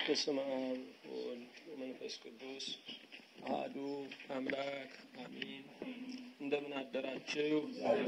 በስመ አብ ወወልድ ወመንፈስ ቅዱስ አሐዱ አምላክ አሜን። እንደምን አደራችሁ?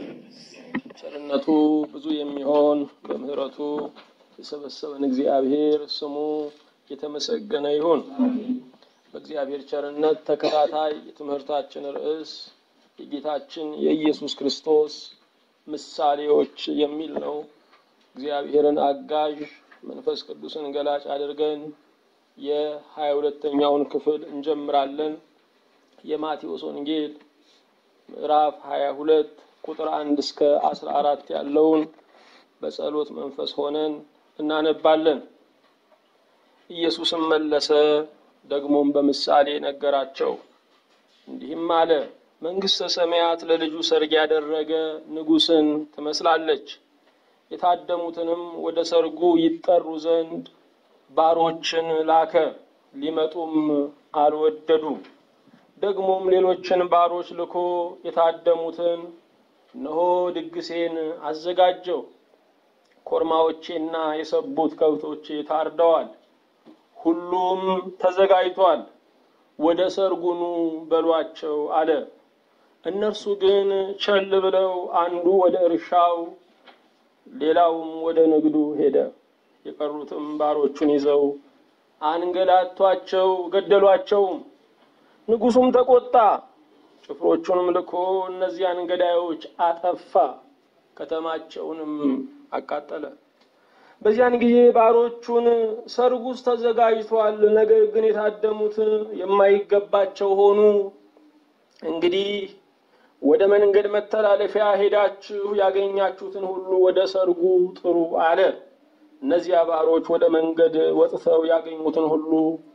ቸርነቱ ብዙ የሚሆን በምሕረቱ የሰበሰበን እግዚአብሔር ስሙ የተመሰገነ ይሁን። በእግዚአብሔር ቸርነት ተከታታይ የትምህርታችን ርዕስ የጌታችን የኢየሱስ ክርስቶስ ምሳሌዎች የሚል ነው። እግዚአብሔርን አጋዥ መንፈስ ቅዱስን ገላጭ አድርገን የሀያ ሁለተኛውን ክፍል እንጀምራለን። የማቴዎስ ወንጌል ምዕራፍ ሀያ ሁለት ቁጥር አንድ እስከ አስራ አራት ያለውን በጸሎት መንፈስ ሆነን እናነባለን። ኢየሱስም መለሰ፣ ደግሞም በምሳሌ ነገራቸው፣ እንዲህም አለ። መንግሥተ ሰማያት ለልጁ ሰርግ ያደረገ ንጉሥን ትመስላለች። የታደሙትንም ወደ ሰርጉ ይጠሩ ዘንድ ባሮችን ላከ። ሊመጡም አልወደዱም። ደግሞም ሌሎችን ባሮች ልኮ የታደሙትን እነሆ ድግሴን አዘጋጀው፣ ኮርማዎቼና የሰቡት ከብቶቼ ታርደዋል፣ ሁሉም ተዘጋጅቷል፣ ወደ ሰርጉኑ በሏቸው አለ። እነርሱ ግን ቸል ብለው አንዱ ወደ እርሻው ሌላውም ወደ ንግዱ ሄደ። የቀሩትም ባሮቹን ይዘው አንገላቷቸው፣ ገደሏቸውም። ንጉሡም ተቆጣ፣ ጭፍሮቹንም ልኮ እነዚያን ገዳዮች አጠፋ፣ ከተማቸውንም አቃጠለ። በዚያን ጊዜ ባሮቹን ሰርጉስ ተዘጋጅቷል፣ ነገር ግን የታደሙት የማይገባቸው ሆኑ። እንግዲህ ወደ መንገድ መተላለፊያ ሄዳችሁ ያገኛችሁትን ሁሉ ወደ ሰርጉ ጥሩ አለ። እነዚያ ባሮች ወደ መንገድ ወጥተው ያገኙትን ሁሉ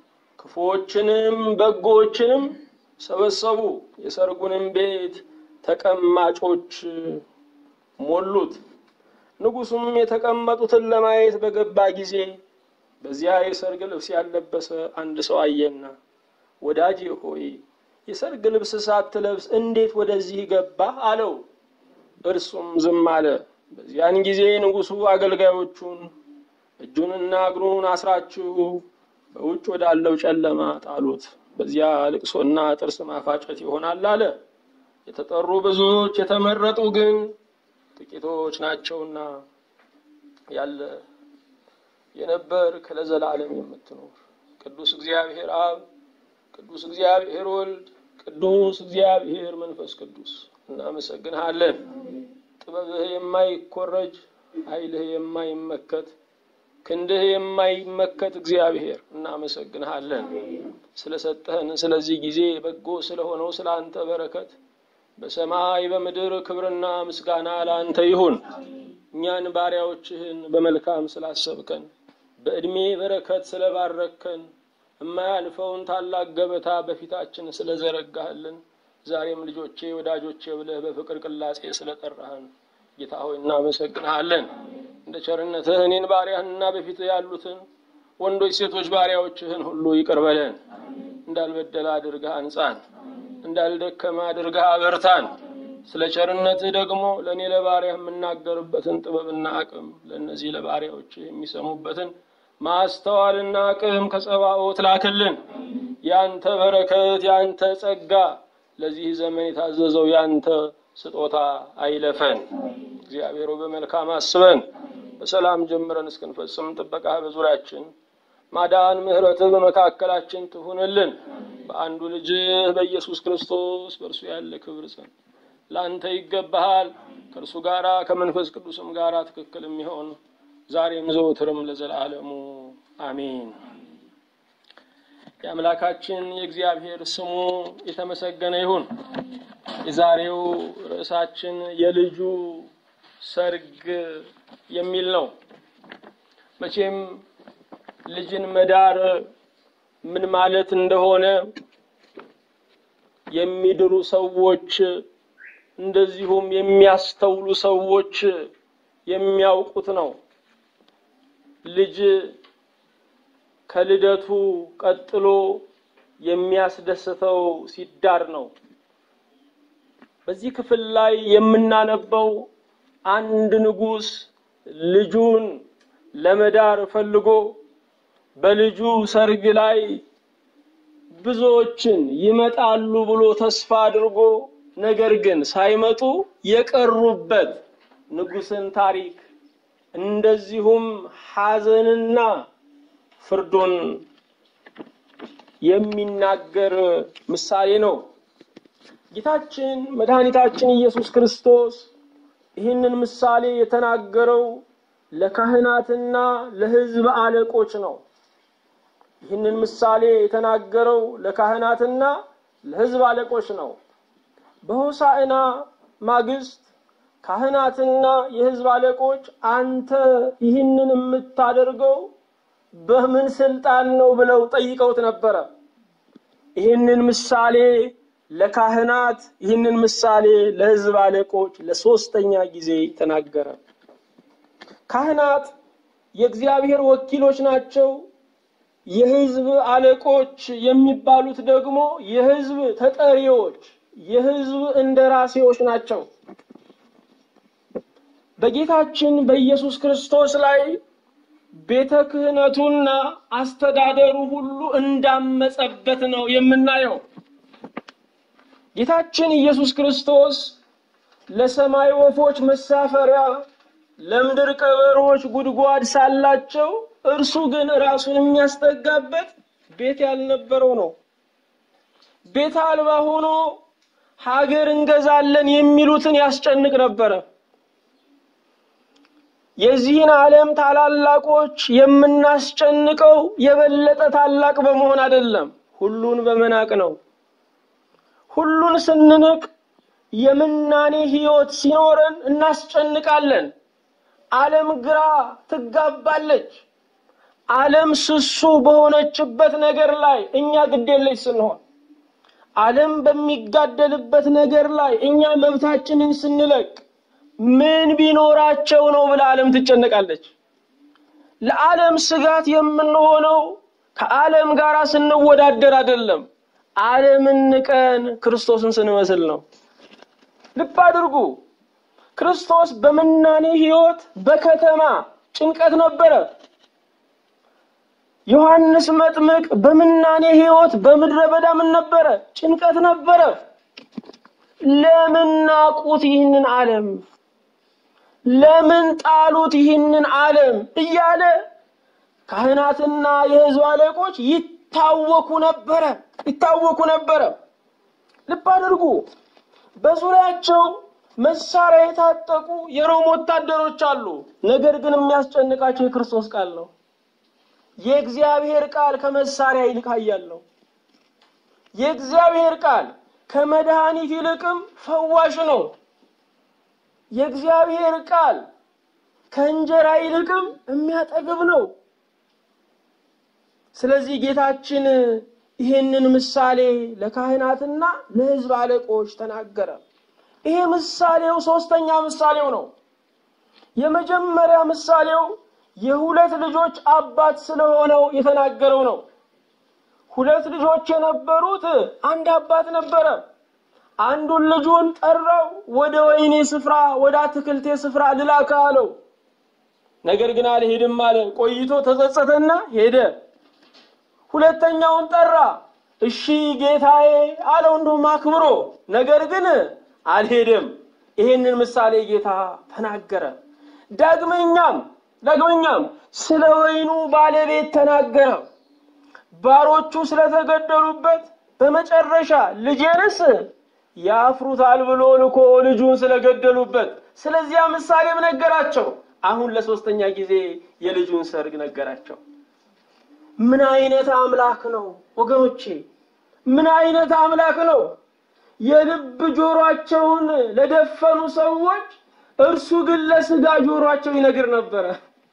ክፉዎችንም በጎዎችንም ሰበሰቡ፣ የሰርጉንም ቤት ተቀማጮች ሞሉት። ንጉሡም የተቀመጡትን ለማየት በገባ ጊዜ በዚያ የሰርግ ልብስ ያለበሰ አንድ ሰው አየና፣ ወዳጄ ሆይ የሰርግ ልብስ ሳትለብስ እንዴት ወደዚህ ገባህ? አለው። እርሱም ዝም አለ። በዚያን ጊዜ ንጉሡ አገልጋዮቹን እጁንና እግሩን አስራችሁ በውጭ ወዳለው ጨለማ ጣሉት፣ በዚያ ልቅሶና ጥርስ ማፋጨት ይሆናል አለ። የተጠሩ ብዙዎች የተመረጡ ግን ጥቂቶች ናቸውና። ያለ የነበርክ ለዘላለም የምትኖር ቅዱስ እግዚአብሔር አብ ቅዱስ እግዚአብሔር ወልድ ቅዱስ እግዚአብሔር መንፈስ ቅዱስ እናመሰግንሃለን። ጥበብህ የማይኮረጅ ኃይልህ የማይመከት ክንድህ የማይመከት እግዚአብሔር እናመሰግንሃለን። ስለሰጠህን ስለዚህ ጊዜ በጎ ስለሆነው ስለ አንተ በረከት በሰማይ በምድር ክብርና ምስጋና ለአንተ ይሁን። እኛን ባሪያዎችህን በመልካም ስላሰብከን በዕድሜ በረከት ስለባረከን የማያልፈውን ታላቅ ገበታ በፊታችን ስለዘረጋህልን ዛሬም ልጆቼ ወዳጆቼ ብለህ በፍቅር ቅላጼ ስለጠራህን ጌታ ሆይ እናመሰግንሃለን። እንደ ቸርነትህ እኔን ባሪያህንና በፊትህ ያሉትን ወንዶች ሴቶች ባሪያዎችህን ሁሉ ይቅር በለን። እንዳልበደለ አድርገህ አንጻን፣ እንዳልደከመ አድርገህ አበርታን። ስለ ቸርነትህ ደግሞ ለእኔ ለባሪያህ የምናገርበትን ጥበብና አቅም ለእነዚህ ለባሪያዎችህ የሚሰሙበትን ማስተዋልና አቅም ከጸባኦት ላክልን። ያንተ በረከት ያንተ ጸጋ ለዚህ ዘመን የታዘዘው ያንተ ስጦታ አይለፈን። እግዚአብሔሩ በመልካም አስበን በሰላም ጀምረን እስክንፈጽም ጥበቃ በዙሪያችን ማዳን፣ ምሕረትህ በመካከላችን ትሁንልን። በአንዱ ልጅህ በኢየሱስ ክርስቶስ በእርሱ ያለ ክብር ጽን ለአንተ ይገባሃል። ከእርሱ ጋራ ከመንፈስ ቅዱስም ጋራ ትክክል የሚሆን ዛሬም ዘወትርም ለዘላለሙ አሜን። የአምላካችን የእግዚአብሔር ስሙ የተመሰገነ ይሁን። የዛሬው ርዕሳችን የልጁ ሰርግ የሚል ነው። መቼም ልጅን መዳር ምን ማለት እንደሆነ የሚድሩ ሰዎች እንደዚሁም የሚያስተውሉ ሰዎች የሚያውቁት ነው። ልጅ ከልደቱ ቀጥሎ የሚያስደስተው ሲዳር ነው። በዚህ ክፍል ላይ የምናነበው አንድ ንጉሥ ልጁን ለመዳር ፈልጎ በልጁ ሰርግ ላይ ብዙዎችን ይመጣሉ ብሎ ተስፋ አድርጎ ነገር ግን ሳይመጡ የቀሩበት ንጉሥን ታሪክ እንደዚሁም ሐዘንና ፍርዱን የሚናገር ምሳሌ ነው። ጌታችን መድኃኒታችን ኢየሱስ ክርስቶስ ይህንን ምሳሌ የተናገረው ለካህናትና ለሕዝብ አለቆች ነው። ይህንን ምሳሌ የተናገረው ለካህናትና ለሕዝብ አለቆች ነው። በሆሳዕና ማግስት ካህናትና የሕዝብ አለቆች አንተ ይህንን የምታደርገው በምን ስልጣን ነው ብለው ጠይቀውት ነበረ። ይህንን ምሳሌ ለካህናት ይህንን ምሳሌ ለሕዝብ አለቆች ለሶስተኛ ጊዜ ተናገረ። ካህናት የእግዚአብሔር ወኪሎች ናቸው። የሕዝብ አለቆች የሚባሉት ደግሞ የሕዝብ ተጠሪዎች፣ የሕዝብ እንደራሴዎች ናቸው። በጌታችን በኢየሱስ ክርስቶስ ላይ ቤተ ክህነቱና አስተዳደሩ ሁሉ እንዳመጸበት ነው የምናየው። ጌታችን ኢየሱስ ክርስቶስ ለሰማይ ወፎች መሳፈሪያ፣ ለምድር ቀበሮች ጉድጓድ ሳላቸው እርሱ ግን ራሱን የሚያስጠጋበት ቤት ያልነበረው ነው። ቤት አልባ ሆኖ ሀገር እንገዛለን የሚሉትን ያስጨንቅ ነበረ። የዚህን ዓለም ታላላቆች የምናስጨንቀው የበለጠ ታላቅ በመሆን አይደለም፣ ሁሉን በመናቅ ነው። ሁሉን ስንንቅ የምናኔ ሕይወት ሲኖረን እናስጨንቃለን። ዓለም ግራ ትጋባለች። ዓለም ስሱ በሆነችበት ነገር ላይ እኛ ግዴለች ስንሆን፣ ዓለም በሚጋደልበት ነገር ላይ እኛ መብታችንን ስንለቅ ምን ቢኖራቸው ነው ብላ ዓለም ትጨነቃለች። ለዓለም ስጋት የምንሆነው ከዓለም ጋር ስንወዳደር አይደለም፣ ዓለምን ንቀን ክርስቶስን ስንመስል ነው። ልብ አድርጉ። ክርስቶስ በምናኔ ሕይወት በከተማ ጭንቀት ነበረ። ዮሐንስ መጥምቅ በምናኔ ሕይወት በምድረ በዳ ምን ነበረ? ጭንቀት ነበረ። ለምን ናቁት ይህንን ዓለም? ለምን ጣሉት ይህንን ዓለም? እያለ ካህናትና የሕዝብ አለቆች ይታወኩ ነበረ ይታወኩ ነበረ። ልብ አድርጉ። በዙሪያቸው መሳሪያ የታጠቁ የሮም ወታደሮች አሉ። ነገር ግን የሚያስጨንቃቸው የክርስቶስ ቃል ነው። የእግዚአብሔር ቃል ከመሳሪያ ይልቅ ኃያል ነው። የእግዚአብሔር ቃል ከመድኃኒት ይልቅም ፈዋሽ ነው። የእግዚአብሔር ቃል ከእንጀራ ይልቅም የሚያጠግብ ነው። ስለዚህ ጌታችን ይህንን ምሳሌ ለካህናትና ለሕዝብ አለቆች ተናገረ። ይሄ ምሳሌው ሶስተኛ ምሳሌው ነው። የመጀመሪያ ምሳሌው የሁለት ልጆች አባት ስለሆነው የተናገረው ነው። ሁለት ልጆች የነበሩት አንድ አባት ነበረ። አንዱን ልጁን ጠራው፣ ወደ ወይኔ ስፍራ ወደ አትክልቴ ስፍራ ልላከ አለው። ነገር ግን አልሄድም አለ። ቆይቶ ተጸጸተና ሄደ። ሁለተኛውን ጠራ። እሺ ጌታዬ አለው እንደውም አክብሮ፣ ነገር ግን አልሄድም። ይሄንን ምሳሌ ጌታ ተናገረ። ዳግመኛም ዳግመኛም ስለ ወይኑ ባለቤት ተናገረ። ባሮቹ ስለተገደሉበት በመጨረሻ ልጄንስ ያፍሩታል ብሎ ልኮ ልጁን ስለገደሉበት ስለዚያ ምሳሌም ነገራቸው። አሁን ለሶስተኛ ጊዜ የልጁን ሰርግ ነገራቸው። ምን አይነት አምላክ ነው ወገኖቼ! ምን አይነት አምላክ ነው! የልብ ጆሮአቸውን ለደፈኑ ሰዎች እርሱ ግን ለስጋ ጆሮአቸው ይነግር ነበረ።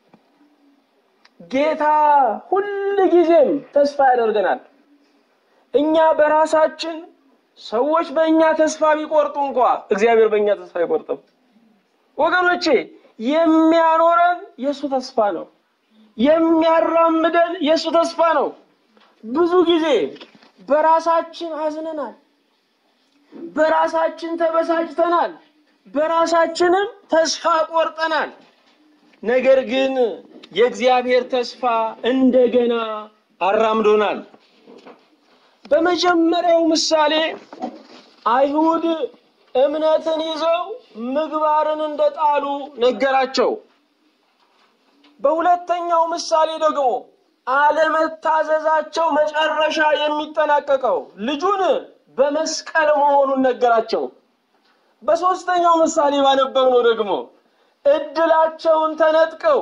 ጌታ ሁል ጊዜም ተስፋ ያደርገናል። እኛ በራሳችን ሰዎች በእኛ ተስፋ ቢቆርጡ እንኳ እግዚአብሔር በእኛ ተስፋ አይቆርጥም። ወገኖቼ የሚያኖረን የእሱ ተስፋ ነው። የሚያራምደን የእሱ ተስፋ ነው። ብዙ ጊዜ በራሳችን አዝነናል፣ በራሳችን ተበሳጭተናል፣ በራሳችንም ተስፋ ቆርጠናል። ነገር ግን የእግዚአብሔር ተስፋ እንደገና አራምዶናል። በመጀመሪያው ምሳሌ አይሁድ እምነትን ይዘው ምግባርን እንደጣሉ ነገራቸው። በሁለተኛው ምሳሌ ደግሞ አለመታዘዛቸው መጨረሻ የሚጠናቀቀው ልጁን በመስቀል መሆኑን ነገራቸው። በሦስተኛው ምሳሌ ባነበብነው ደግሞ እድላቸውን ተነጥቀው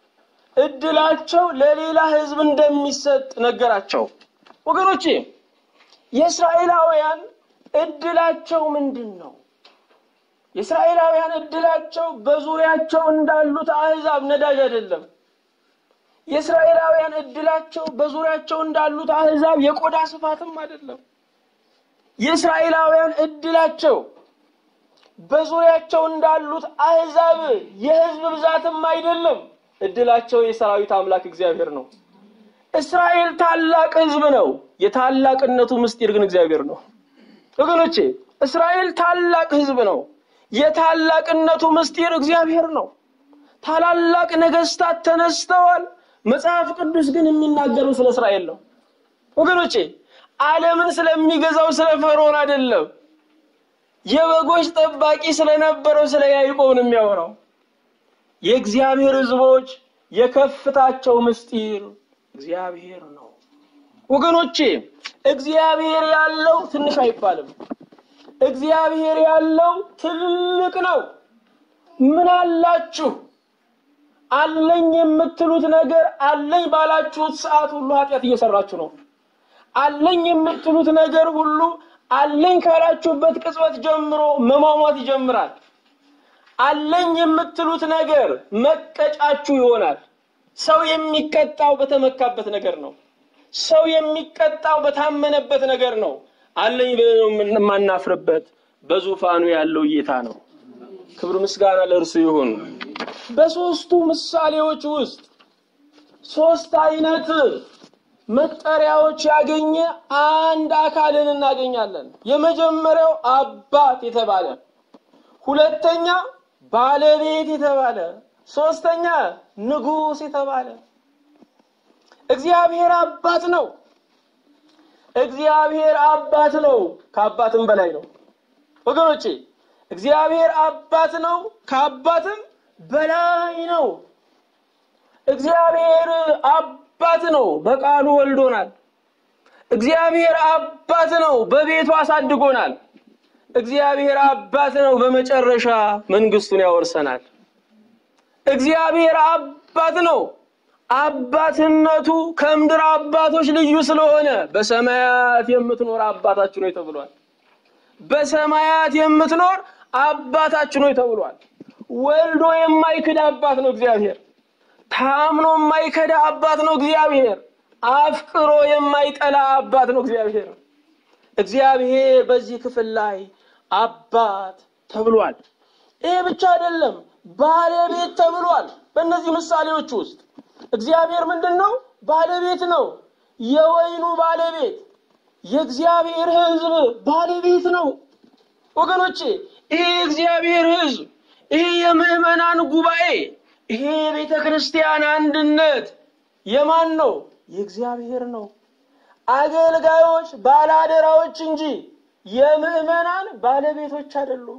እድላቸው ለሌላ ሕዝብ እንደሚሰጥ ነገራቸው። ወገኖቼ የእስራኤላውያን እድላቸው ምንድን ነው? የእስራኤላውያን እድላቸው በዙሪያቸው እንዳሉት አሕዛብ ነዳጅ አይደለም። የእስራኤላውያን እድላቸው በዙሪያቸው እንዳሉት አሕዛብ የቆዳ ስፋትም አይደለም። የእስራኤላውያን እድላቸው በዙሪያቸው እንዳሉት አሕዛብ የሕዝብ ብዛትም አይደለም። እድላቸው የሰራዊት አምላክ እግዚአብሔር ነው። እስራኤል ታላቅ ሕዝብ ነው። የታላቅነቱ ምስጢር ግን እግዚአብሔር ነው። ወገኖቼ እስራኤል ታላቅ ሕዝብ ነው። የታላቅነቱ ምስጢር እግዚአብሔር ነው። ታላላቅ ነገስታት ተነስተዋል። መጽሐፍ ቅዱስ ግን የሚናገረው ስለ እስራኤል ነው። ወገኖቼ ዓለምን ስለሚገዛው ስለ ፈርዖን አይደለም። የበጎች ጠባቂ ስለነበረው ስለ ያዕቆብ ነው የሚያወራው። የእግዚአብሔር ሕዝቦች የከፍታቸው ምስጢር እግዚአብሔር ነው። ወገኖቼ እግዚአብሔር ያለው ትንሽ አይባልም። እግዚአብሔር ያለው ትልቅ ነው። ምን አላችሁ? አለኝ የምትሉት ነገር አለኝ ባላችሁት ሰዓት ሁሉ ኃጢአት እየሰራችሁ ነው። አለኝ የምትሉት ነገር ሁሉ አለኝ ካላችሁበት ቅጽበት ጀምሮ መሟሟት ይጀምራል። አለኝ የምትሉት ነገር መቀጫችሁ ይሆናል። ሰው የሚቀጣው በተመካበት ነገር ነው። ሰው የሚቀጣው በታመነበት ነገር ነው። አለኝ ብለን የማናፍርበት በዙፋኑ ያለው ጌታ ነው። ክብር ምስጋና ለእርሱ ይሁን። በሶስቱ ምሳሌዎች ውስጥ ሶስት አይነት መጠሪያዎች ያገኘ አንድ አካልን እናገኛለን። የመጀመሪያው አባት የተባለ፣ ሁለተኛ ባለቤት የተባለ፣ ሶስተኛ ንጉሥ የተባለ። እግዚአብሔር አባት ነው። እግዚአብሔር አባት ነው። ከአባትም በላይ ነው ወገኖቼ። እግዚአብሔር አባት ነው፣ ከአባትም በላይ ነው። እግዚአብሔር አባት ነው፣ በቃሉ ወልዶናል። እግዚአብሔር አባት ነው፣ በቤቱ አሳድጎናል። እግዚአብሔር አባት ነው፣ በመጨረሻ መንግስቱን ያወርሰናል። እግዚአብሔር አባት ነው። አባትነቱ ከምድር አባቶች ልዩ ስለሆነ በሰማያት የምትኖር አባታችሁ ነው ተብሏል። በሰማያት የምትኖር አባታችሁ ነው ተብሏል። ወልዶ የማይክድ አባት ነው እግዚአብሔር። ታምኖ የማይከዳ አባት ነው እግዚአብሔር። አፍቅሮ የማይጠላ አባት ነው እግዚአብሔር። እግዚአብሔር በዚህ ክፍል ላይ አባት ተብሏል። ይህ ብቻ አይደለም፣ ባለቤት ተብሏል። በእነዚህ ምሳሌዎች ውስጥ እግዚአብሔር ምንድን ነው? ባለቤት ነው። የወይኑ ባለቤት፣ የእግዚአብሔር ሕዝብ ባለቤት ነው። ወገኖቼ ይሄ የእግዚአብሔር ሕዝብ፣ ይሄ የምዕመናን ጉባኤ፣ ይሄ የቤተ ክርስቲያን አንድነት የማን ነው? የእግዚአብሔር ነው። አገልጋዮች ባለአደራዎች እንጂ የምዕመናን ባለቤቶች አይደሉም።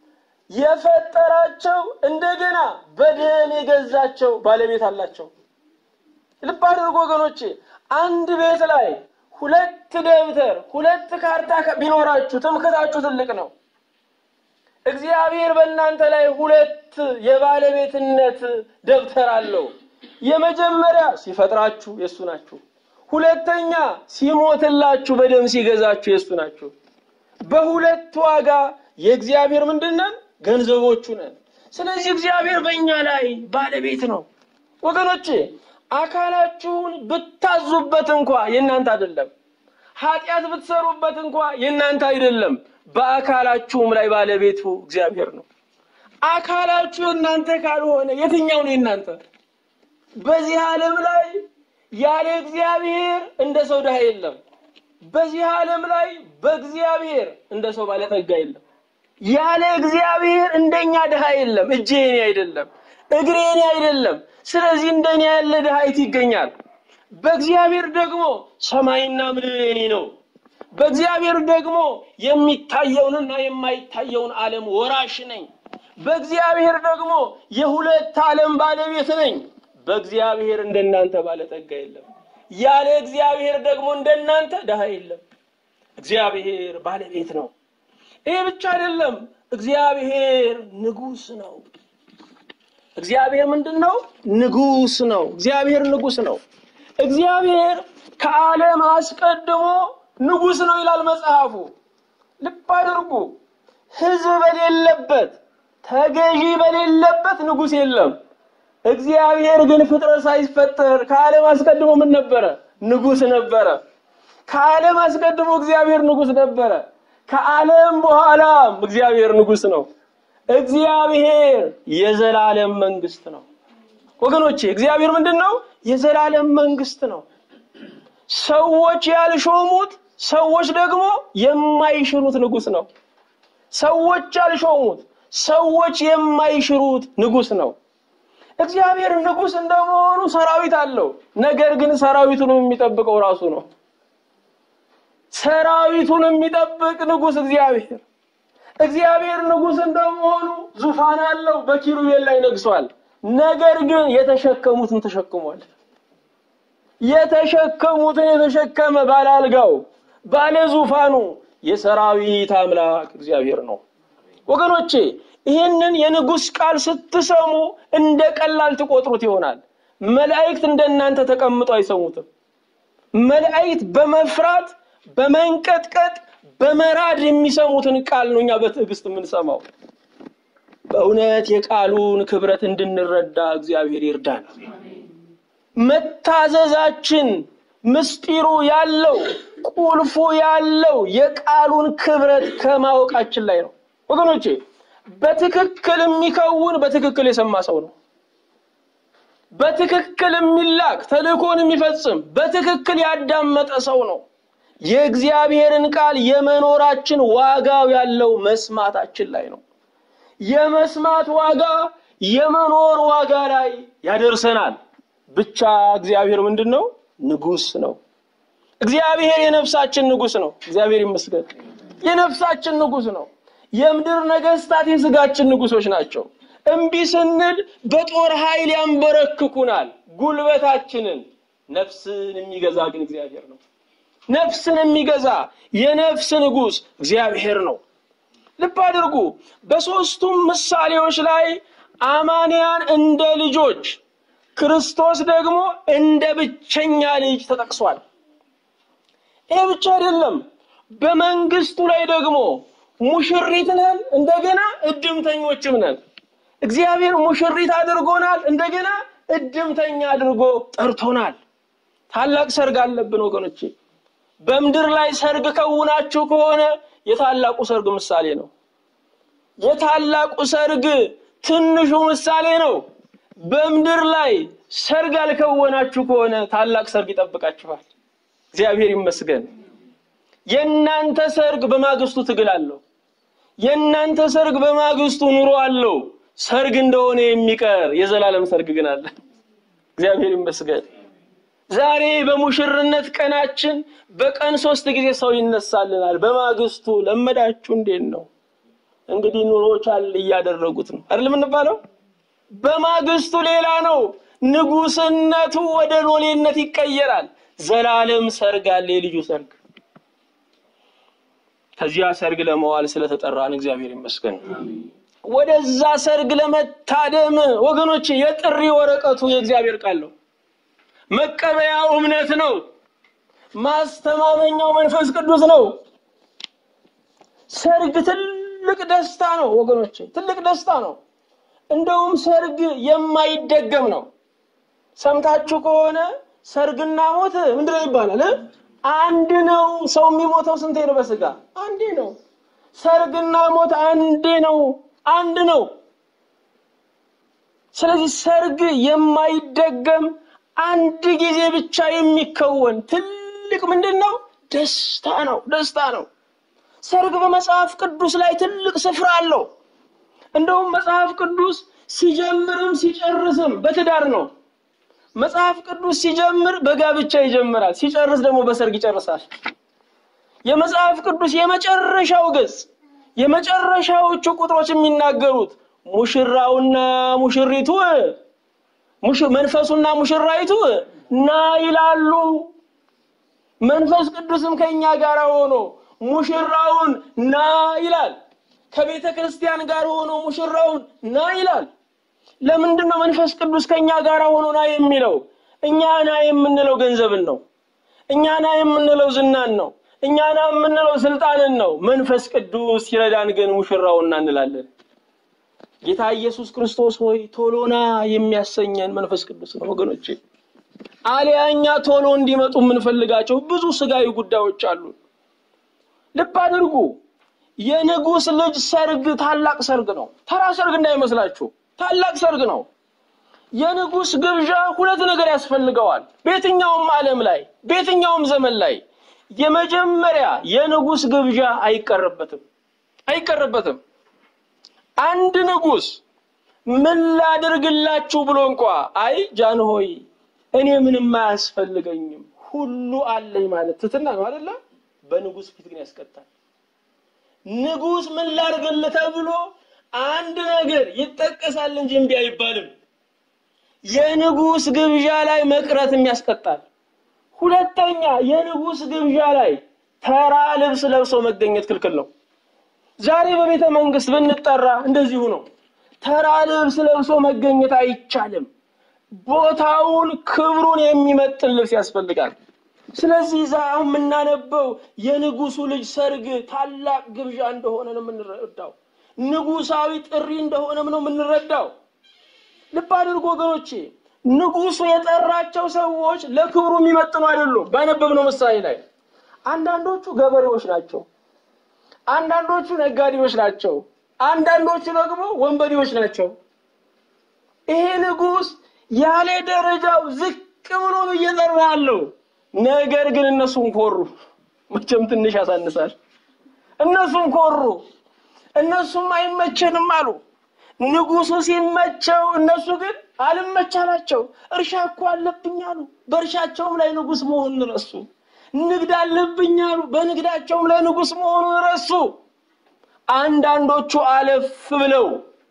የፈጠራቸው እንደገና በደም የገዛቸው ባለቤት አላቸው። ልብ አድርጎ ወገኖቼ፣ አንድ ቤት ላይ ሁለት ደብተር ሁለት ካርታ ቢኖራችሁ ትምክታችሁ ትልቅ ነው። እግዚአብሔር በእናንተ ላይ ሁለት የባለቤትነት ደብተር አለው። የመጀመሪያ ሲፈጥራችሁ የእሱ ናችሁ። ሁለተኛ ሲሞትላችሁ በደም ሲገዛችሁ የእሱ ናችሁ። በሁለት ዋጋ የእግዚአብሔር ምንድን ነን? ገንዘቦቹ ነን። ስለዚህ እግዚአብሔር በእኛ ላይ ባለቤት ነው ወገኖቼ። አካላችሁን ብታዙበት እንኳ የእናንተ አይደለም። ኃጢአት ብትሰሩበት እንኳ የእናንተ አይደለም። በአካላችሁም ላይ ባለቤቱ እግዚአብሔር ነው። አካላችሁ የእናንተ ካልሆነ የትኛው ነው የእናንተ? በዚህ ዓለም ላይ ያለ እግዚአብሔር እንደ ሰው ድሃ የለም። በዚህ ዓለም ላይ በእግዚአብሔር እንደ ሰው ባለጠጋ የለም። ያለ እግዚአብሔር እንደኛ ድሃ የለም። እጄ የኔ አይደለም። እግሬ እኔ አይደለም። ስለዚህ እንደኔ ያለ ድሃ የት ይገኛል? በእግዚአብሔር ደግሞ ሰማይና ምድር የኔ ነው። በእግዚአብሔር ደግሞ የሚታየውንና የማይታየውን ዓለም ወራሽ ነኝ። በእግዚአብሔር ደግሞ የሁለት ዓለም ባለቤት ነኝ። በእግዚአብሔር እንደናንተ ባለጠጋ የለም። ያለ እግዚአብሔር ደግሞ እንደናንተ ድሃ የለም። እግዚአብሔር ባለቤት ነው። ይሄ ብቻ አይደለም። እግዚአብሔር ንጉሥ ነው። እግዚአብሔር ምንድን ነው? ንጉሥ ነው። እግዚአብሔር ንጉሥ ነው። እግዚአብሔር ከዓለም አስቀድሞ ንጉሥ ነው ይላል መጽሐፉ። ልብ አድርጉ። ሕዝብ በሌለበት ተገዢ በሌለበት ንጉሥ የለም። እግዚአብሔር ግን ፍጥረት ሳይፈጠር ከዓለም አስቀድሞ ምን ነበረ? ንጉሥ ነበረ። ከዓለም አስቀድሞ እግዚአብሔር ንጉሥ ነበረ። ከዓለም በኋላም እግዚአብሔር ንጉሥ ነው። እግዚአብሔር የዘላለም መንግስት ነው። ወገኖቼ እግዚአብሔር ምንድን ነው? የዘላለም መንግስት ነው። ሰዎች ያልሾሙት ሰዎች ደግሞ የማይሽሩት ንጉሥ ነው። ሰዎች ያልሾሙት ሰዎች የማይሽሩት ንጉሥ ነው። እግዚአብሔር ንጉሥ እንደመሆኑ ሰራዊት አለው። ነገር ግን ሰራዊቱን የሚጠብቀው ራሱ ነው። ሰራዊቱን የሚጠብቅ ንጉሥ እግዚአብሔር እግዚአብሔር ንጉሥ እንደመሆኑ ዙፋን አለው፣ በኪሩቤል ላይ ነግሷል። ነገር ግን የተሸከሙትን ተሸክሟል። የተሸከሙትን የተሸከመ ባለ አልጋው ባለ ዙፋኑ የሰራዊት አምላክ እግዚአብሔር ነው። ወገኖቼ ይህንን የንጉሥ ቃል ስትሰሙ እንደ ቀላል ትቆጥሩት ይሆናል። መላእክት እንደናንተ ተቀምጠው አይሰሙትም። መላእክት በመፍራት በመንቀጥቀጥ በመራድ የሚሰሙትን ቃል ነው እኛ በትዕግስት የምንሰማው። በእውነት የቃሉን ክብረት እንድንረዳ እግዚአብሔር ይርዳን። መታዘዛችን ምስጢሩ ያለው ቁልፉ ያለው የቃሉን ክብረት ከማወቃችን ላይ ነው። ወገኖቼ በትክክል የሚከውን በትክክል የሰማ ሰው ነው። በትክክል የሚላክ ተልእኮን የሚፈጽም በትክክል ያዳመጠ ሰው ነው። የእግዚአብሔርን ቃል የመኖራችን ዋጋው ያለው መስማታችን ላይ ነው። የመስማት ዋጋ የመኖር ዋጋ ላይ ያደርሰናል። ብቻ እግዚአብሔር ምንድን ነው? ንጉሥ ነው። እግዚአብሔር የነፍሳችን ንጉሥ ነው። እግዚአብሔር ይመስገን። የነፍሳችን ንጉሥ ነው። የምድር ነገስታት የስጋችን ንጉሶች ናቸው። እምቢ ስንል በጦር ኃይል ያንበረክኩናል ጉልበታችንን። ነፍስን የሚገዛ ግን እግዚአብሔር ነው። ነፍስን የሚገዛ የነፍስ ንጉሥ እግዚአብሔር ነው። ልብ አድርጉ። በሦስቱም ምሳሌዎች ላይ አማንያን እንደ ልጆች፣ ክርስቶስ ደግሞ እንደ ብቸኛ ልጅ ተጠቅሷል። ይህ ብቻ አይደለም። በመንግስቱ ላይ ደግሞ ሙሽሪት ነን፣ እንደገና እድምተኞችም ነን። እግዚአብሔር ሙሽሪት አድርጎናል፣ እንደገና እድምተኛ አድርጎ ጠርቶናል። ታላቅ ሰርግ አለብን ወገኖቼ። በምድር ላይ ሰርግ ከውናችሁ ከሆነ የታላቁ ሰርግ ምሳሌ ነው። የታላቁ ሰርግ ትንሹ ምሳሌ ነው። በምድር ላይ ሰርግ አልከወናችሁ ከሆነ ታላቅ ሰርግ ይጠብቃችኋል። እግዚአብሔር ይመስገን። የእናንተ ሰርግ በማግስቱ ትግል አለው። የእናንተ ሰርግ በማግስቱ ኑሮ አለው። ሰርግ እንደሆነ የሚቀር የዘላለም ሰርግ ግን አለ። እግዚአብሔር ይመስገን። ዛሬ በሙሽርነት ቀናችን በቀን ሶስት ጊዜ ሰው ይነሳልናል። በማግስቱ ለመዳችሁ እንዴት ነው እንግዲህ ኑሮ ቻል እያደረጉት ነው አይደል የምንባለው። በማግስቱ ሌላ ነው። ንጉስነቱ ወደ ሎሌነት ይቀየራል። ዘላለም ሰርግ አለ፣ የልጁ ሰርግ። ከዚያ ሰርግ ለመዋል ስለተጠራን እግዚአብሔር ይመስገን። ወደዛ ሰርግ ለመታደም ወገኖች የጥሪ ወረቀቱ የእግዚአብሔር ቃል ነው። መቀበያው እምነት ነው። ማስተማመኛው መንፈስ ቅዱስ ነው። ሰርግ ትልቅ ደስታ ነው ወገኖች፣ ትልቅ ደስታ ነው። እንደውም ሰርግ የማይደገም ነው። ሰምታችሁ ከሆነ ሰርግና ሞት ምንድን ነው ይባላል? አንድ ነው። ሰው የሚሞተው ስንቴ ነው? በስጋ አንዴ ነው። ሰርግና ሞት አንዴ ነው፣ አንድ ነው። ስለዚህ ሰርግ የማይደገም አንድ ጊዜ ብቻ የሚከወን ትልቅ ምንድን ነው? ደስታ ነው። ደስታ ነው። ሰርግ በመጽሐፍ ቅዱስ ላይ ትልቅ ስፍራ አለው። እንደውም መጽሐፍ ቅዱስ ሲጀምርም ሲጨርስም በትዳር ነው። መጽሐፍ ቅዱስ ሲጀምር በጋብቻ ይጀምራል፣ ሲጨርስ ደግሞ በሰርግ ይጨርሳል። የመጽሐፍ ቅዱስ የመጨረሻው ገጽ የመጨረሻዎቹ ቁጥሮች የሚናገሩት ሙሽራውና ሙሽሪቱ መንፈሱና ሙሽራይቱ ና ይላሉ። መንፈስ ቅዱስም ከኛ ጋር ሆኖ ሙሽራውን ና ይላል። ከቤተ ክርስቲያን ጋር ሆኖ ሙሽራውን ና ይላል። ለምንድን ነው መንፈስ ቅዱስ ከኛ ጋር ሆኖ ና የሚለው? እኛ ና የምንለው ገንዘብን ነው። እኛ ና የምንለው ዝናን ነው። እኛ ና የምንለው ስልጣንን ነው። መንፈስ ቅዱስ ሲረዳን ግን ሙሽራውን ና እንላለን። ጌታ ኢየሱስ ክርስቶስ ሆይ ቶሎና የሚያሰኘን መንፈስ ቅዱስ ነው ወገኖቼ። አሊያ እኛ ቶሎ እንዲመጡ የምንፈልጋቸው ብዙ ስጋዊ ጉዳዮች አሉ። ልብ አድርጉ። የንጉሥ ልጅ ሰርግ ታላቅ ሰርግ ነው። ተራ ሰርግ እንዳይመስላችሁ፣ ታላቅ ሰርግ ነው። የንጉሥ ግብዣ ሁለት ነገር ያስፈልገዋል። በየትኛውም ዓለም ላይ በየትኛውም ዘመን ላይ የመጀመሪያ የንጉሥ ግብዣ አይቀርበትም አይቀርበትም። አንድ ንጉሥ ምን ላድርግላችሁ ብሎ እንኳ አይ ጃን ሆይ እኔ ምንም አያስፈልገኝም ሁሉ አለኝ ማለት ትትና ነው አይደለ? በንጉሥ ፊት ግን ያስቀጣል። ንጉሥ ምን ላድርግልህ ተብሎ አንድ ነገር ይጠቀሳል እንጂ እምቢ አይባልም። የንጉሥ ግብዣ ላይ መቅረትም ያስቀጣል። ሁለተኛ የንጉሥ ግብዣ ላይ ተራ ልብስ ለብሶ መገኘት ክልክል ነው። ዛሬ በቤተ መንግስት ብንጠራ እንደዚሁ ነው። ተራ ልብስ ለብሶ መገኘት አይቻልም። ቦታውን ክብሩን የሚመጥን ልብስ ያስፈልጋል። ስለዚህ ዛ አሁን የምናነበው የንጉሱ ልጅ ሰርግ ታላቅ ግብዣ እንደሆነ ነው የምንረዳው። ንጉሳዊ ጥሪ እንደሆነም ነው የምንረዳው። ልብ አድርጎ ወገኖቼ፣ ንጉሱ የጠራቸው ሰዎች ለክብሩ የሚመጥኑ አይደሉም። ባነበብነው ምሳሌ ላይ አንዳንዶቹ ገበሬዎች ናቸው፣ አንዳንዶቹ ነጋዴዎች ናቸው፣ አንዳንዶቹ ደግሞ ወንበዴዎች ናቸው። ይሄ ንጉስ ያለ ደረጃው ዝቅ ብሎ ነው እየጠራ ያለው። ነገር ግን እነሱም ኮሩ። መቼም ትንሽ ያሳንሳል። እነሱም ኮሩ። እነሱም አይመቸንም አሉ። ንጉሱ ሲመቸው፣ እነሱ ግን አልመቻላቸው። እርሻ እኮ አለብኝ አሉ። በእርሻቸውም ላይ ንጉስ መሆኑን ረሱ። ንግድ አለብኝ አሉ። በንግዳቸውም ላይ ንጉስ መሆኑን ረሱ። አንዳንዶቹ አለፍ ብለው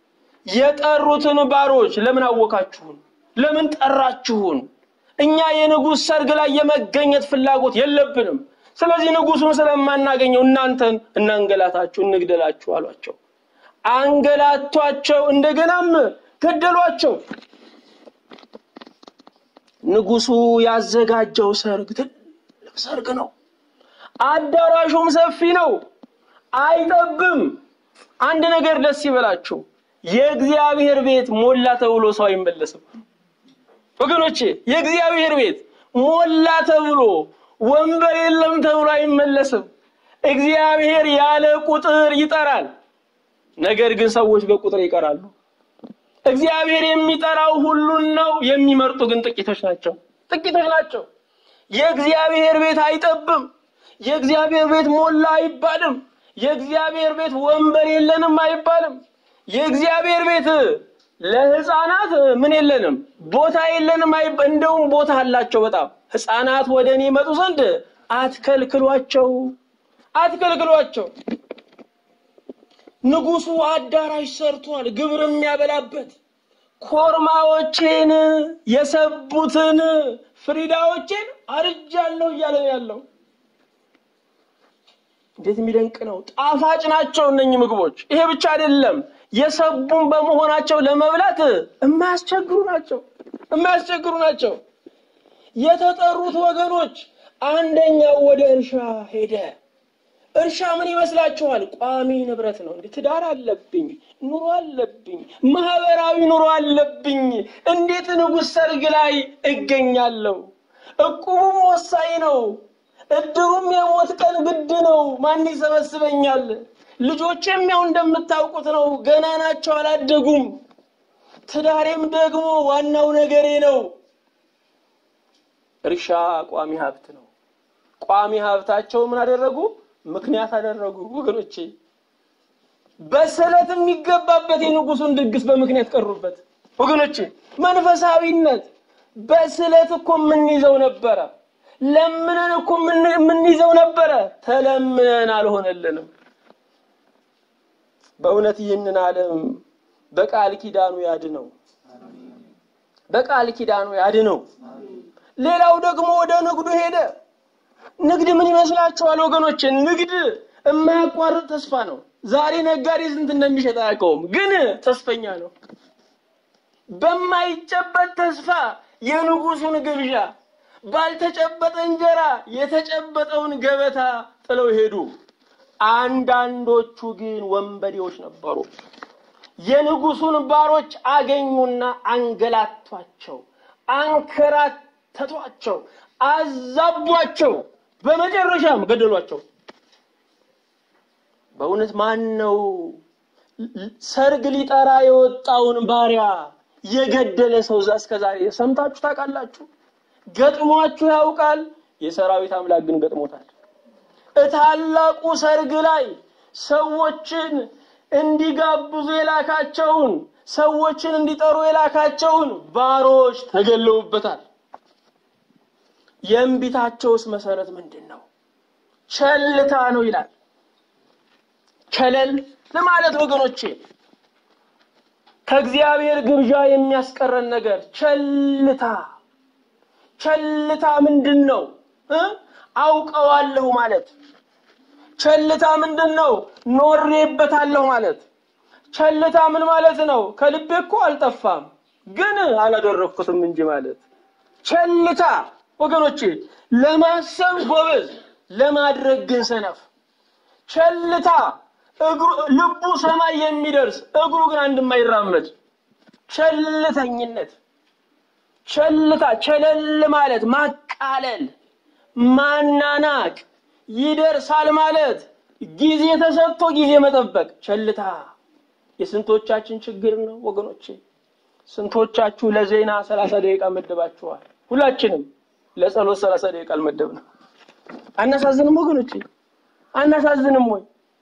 የጠሩትን ባሮች ለምን አወካችሁን? ለምን ጠራችሁን? እኛ የንጉሥ ሰርግ ላይ የመገኘት ፍላጎት የለብንም። ስለዚህ ንጉሱን ስለማናገኘው እናንተን እናንገላታችሁ፣ እንግደላችሁ አሏቸው። አንገላቷቸው፣ እንደገናም ገደሏቸው። ንጉሱ ያዘጋጀው ሰርግ ትልቅ ሰርግ ነው። አዳራሹም ሰፊ ነው፣ አይጠብም። አንድ ነገር ደስ ይበላችሁ፣ የእግዚአብሔር ቤት ሞላ ተብሎ ሰው አይመለስም። ወገኖቼ የእግዚአብሔር ቤት ሞላ ተብሎ ወንበር የለም ተብሎ አይመለስም። እግዚአብሔር ያለ ቁጥር ይጠራል። ነገር ግን ሰዎች በቁጥር ይቀራሉ። እግዚአብሔር የሚጠራው ሁሉን ነው። የሚመርጡ ግን ጥቂቶች ናቸው። ጥቂቶች ናቸው። የእግዚአብሔር ቤት አይጠብም። የእግዚአብሔር ቤት ሞላ አይባልም። የእግዚአብሔር ቤት ወንበር የለንም አይባልም። የእግዚአብሔር ቤት ለህፃናት ምን የለንም ቦታ የለንም አይባ እንደውም ቦታ አላቸው በጣም ህፃናት ወደ እኔ መጡ ዘንድ አትከልክሏቸው አትከልክሏቸው ንጉሱ አዳራሽ ሰርቷል ግብር የሚያበላበት ኮርማዎቼን የሰቡትን ፍሪዳዎቼን አርጃለሁ እያለ ነው ያለው እንዴት የሚደንቅ ነው ጣፋጭ ናቸው እነኚህ ምግቦች ይሄ ብቻ አይደለም የሰቡን በመሆናቸው ለመብላት የማያስቸግሩ ናቸው የማያስቸግሩ ናቸው የተጠሩት ወገኖች አንደኛው ወደ እርሻ ሄደ እርሻ ምን ይመስላችኋል ቋሚ ንብረት ነው እንዴ ትዳር አለብኝ ኑሮ አለብኝ ማህበራዊ ኑሮ አለብኝ እንዴት ንጉሥ ሰርግ ላይ እገኛለሁ እቁቡም ወሳኝ ነው እድሩም የሞት ቀን ግድ ነው ማን ይሰበስበኛል ልጆቼም ያው እንደምታውቁት ነው ገና ናቸው አላደጉም ትዳሬም ደግሞ ዋናው ነገሬ ነው እርሻ ቋሚ ሀብት ነው ቋሚ ሀብታቸው ምን አደረጉ ምክንያት አደረጉ ወገኖቼ በስለት የሚገባበት የንጉሱን ድግስ በምክንያት ቀሩበት። ወገኖች መንፈሳዊነት በስለት እኮ የምንይዘው ነበረ። ለምነን እኮ የምንይዘው ነበረ። ተለምነን አልሆነልንም። በእውነት ይህንን ዓለም በቃል ኪዳኑ ያድነው፣ በቃል ኪዳኑ ያድነው። ሌላው ደግሞ ወደ ንግዱ ሄደ። ንግድ ምን ይመስላችኋል ወገኖች? ንግድ የማያቋርጥ ተስፋ ነው። ዛሬ ነጋዴ ስንት እንደሚሸጥ አያውቀውም፣ ግን ተስፈኛ ነው። በማይጨበጥ ተስፋ የንጉሱን ግብዣ፣ ባልተጨበጠ እንጀራ የተጨበጠውን ገበታ ጥለው ሄዱ። አንዳንዶቹ ግን ወንበዴዎች ነበሩ። የንጉሱን ባሮች አገኙና አንገላቷቸው፣ አንከራተቷቸው፣ አዛቧቸው፣ በመጨረሻም ገደሏቸው። በእውነት ማን ነው ሰርግ ሊጠራ የወጣውን ባሪያ የገደለ ሰው እስከ ዛሬ ሰምታችሁ ታውቃላችሁ? ገጥሟችሁ ያውቃል? የሰራዊት አምላክ ግን ገጥሞታል። እታላቁ ሰርግ ላይ ሰዎችን እንዲጋብዙ የላካቸውን ሰዎችን እንዲጠሩ የላካቸውን ባሮች ተገለውበታል። የእንቢታቸውስ መሰረት ምንድን ነው? ቸልታ ነው ይላል። ቸለል ለማለት ወገኖቼ ከእግዚአብሔር ግብዣ የሚያስቀረን ነገር ቸልታ። ቸልታ ምንድን ነው? አውቀዋለሁ ማለት ቸልታ ምንድን ነው? ኖሬበታለሁ ማለት ቸልታ ምን ማለት ነው? ከልቤ እኮ አልጠፋም ግን አላደረግኩትም እንጂ ማለት ቸልታ ወገኖቼ፣ ለማሰብ ጎበዝ፣ ለማድረግ ግን ሰነፍ። ቸልታ እግሩ ልቡ ሰማይ የሚደርስ እግሩ ግን አንድ የማይራመድ ቸልተኝነት። ቸልታ ቸለል ማለት ማቃለል፣ ማናናቅ፣ ይደርሳል ማለት ጊዜ ተሰጥቶ ጊዜ መጠበቅ ቸልታ የስንቶቻችን ችግር ነው ወገኖቼ? ስንቶቻችሁ ለዜና ሰላሳ ደቂቃ መደባችኋል? ሁላችንም ለጸሎት ሰላሳ ደቂቃ አልመደብንም። አናሳዝንም ወገኖቼ? አናሳዝንም ወይ?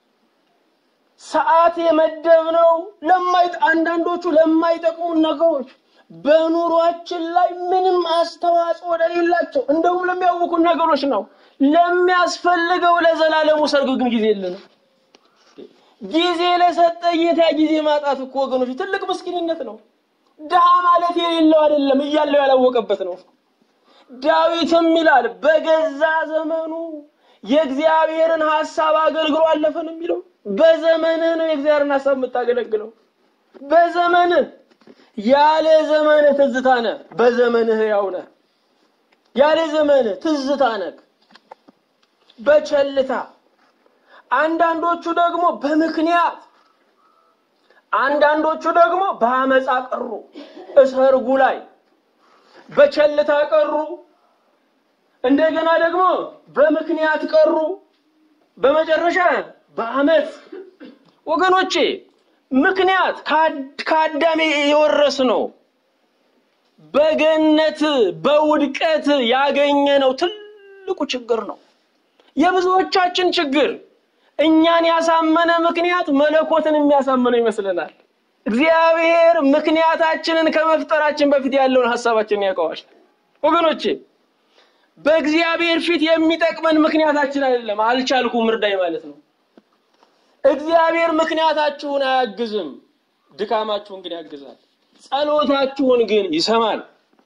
ሰዓት የመደብነው ለማይ አንዳንዶቹ ለማይጠቅሙ ነገሮች በኑሯችን ላይ ምንም አስተዋጽኦ ወደሌላቸው እንደውም ለሚያውቁን ነገሮች ነው። ለሚያስፈልገው ለዘላለሙ ሰርግ ግን ጊዜ የለንም። ጊዜ ለሰጠ ጌታ ጊዜ ማጣት እኮ ወገኖች ትልቅ ምስኪንነት ነው። ድሃ ማለት የሌለው አይደለም እያለው ያላወቀበት ነው። ዳዊትም ይላል በገዛ ዘመኑ የእግዚአብሔርን ሐሳብ አገልግሎ አለፈ ነው የሚለው። በዘመንህ ነው የእግዚአብሔርን ሐሳብ የምታገለግለው። በዘመንህ ያለ ዘመንህ ትዝታ ነህ፣ በዘመንህ ሕያው ነህ። ያለ ዘመንህ ትዝታ ነህ። በቸልታ አንዳንዶቹ ደግሞ በምክንያት አንዳንዶቹ ደግሞ በአመፃ ቀሩ። እሰርጉ ላይ በቸልታ ቀሩ። እንደገና ደግሞ በምክንያት ቀሩ። በመጨረሻ በአመፅ ወገኖቼ፣ ምክንያት ከአዳም የወረስ ነው። በገነት በውድቀት ያገኘነው ትልቁ ችግር ነው። የብዙዎቻችን ችግር እኛን ያሳመነ ምክንያት መለኮትን የሚያሳምነው ይመስለናል። እግዚአብሔር ምክንያታችንን ከመፍጠራችን በፊት ያለውን ሀሳባችንን ያውቀዋል። ወገኖቼ በእግዚአብሔር ፊት የሚጠቅመን ምክንያታችን አይደለም፣ አልቻልኩም እርዳኝ ማለት ነው። እግዚአብሔር ምክንያታችሁን አያግዝም፣ ድካማችሁን ግን ያግዛል። ጸሎታችሁን ግን ይሰማል።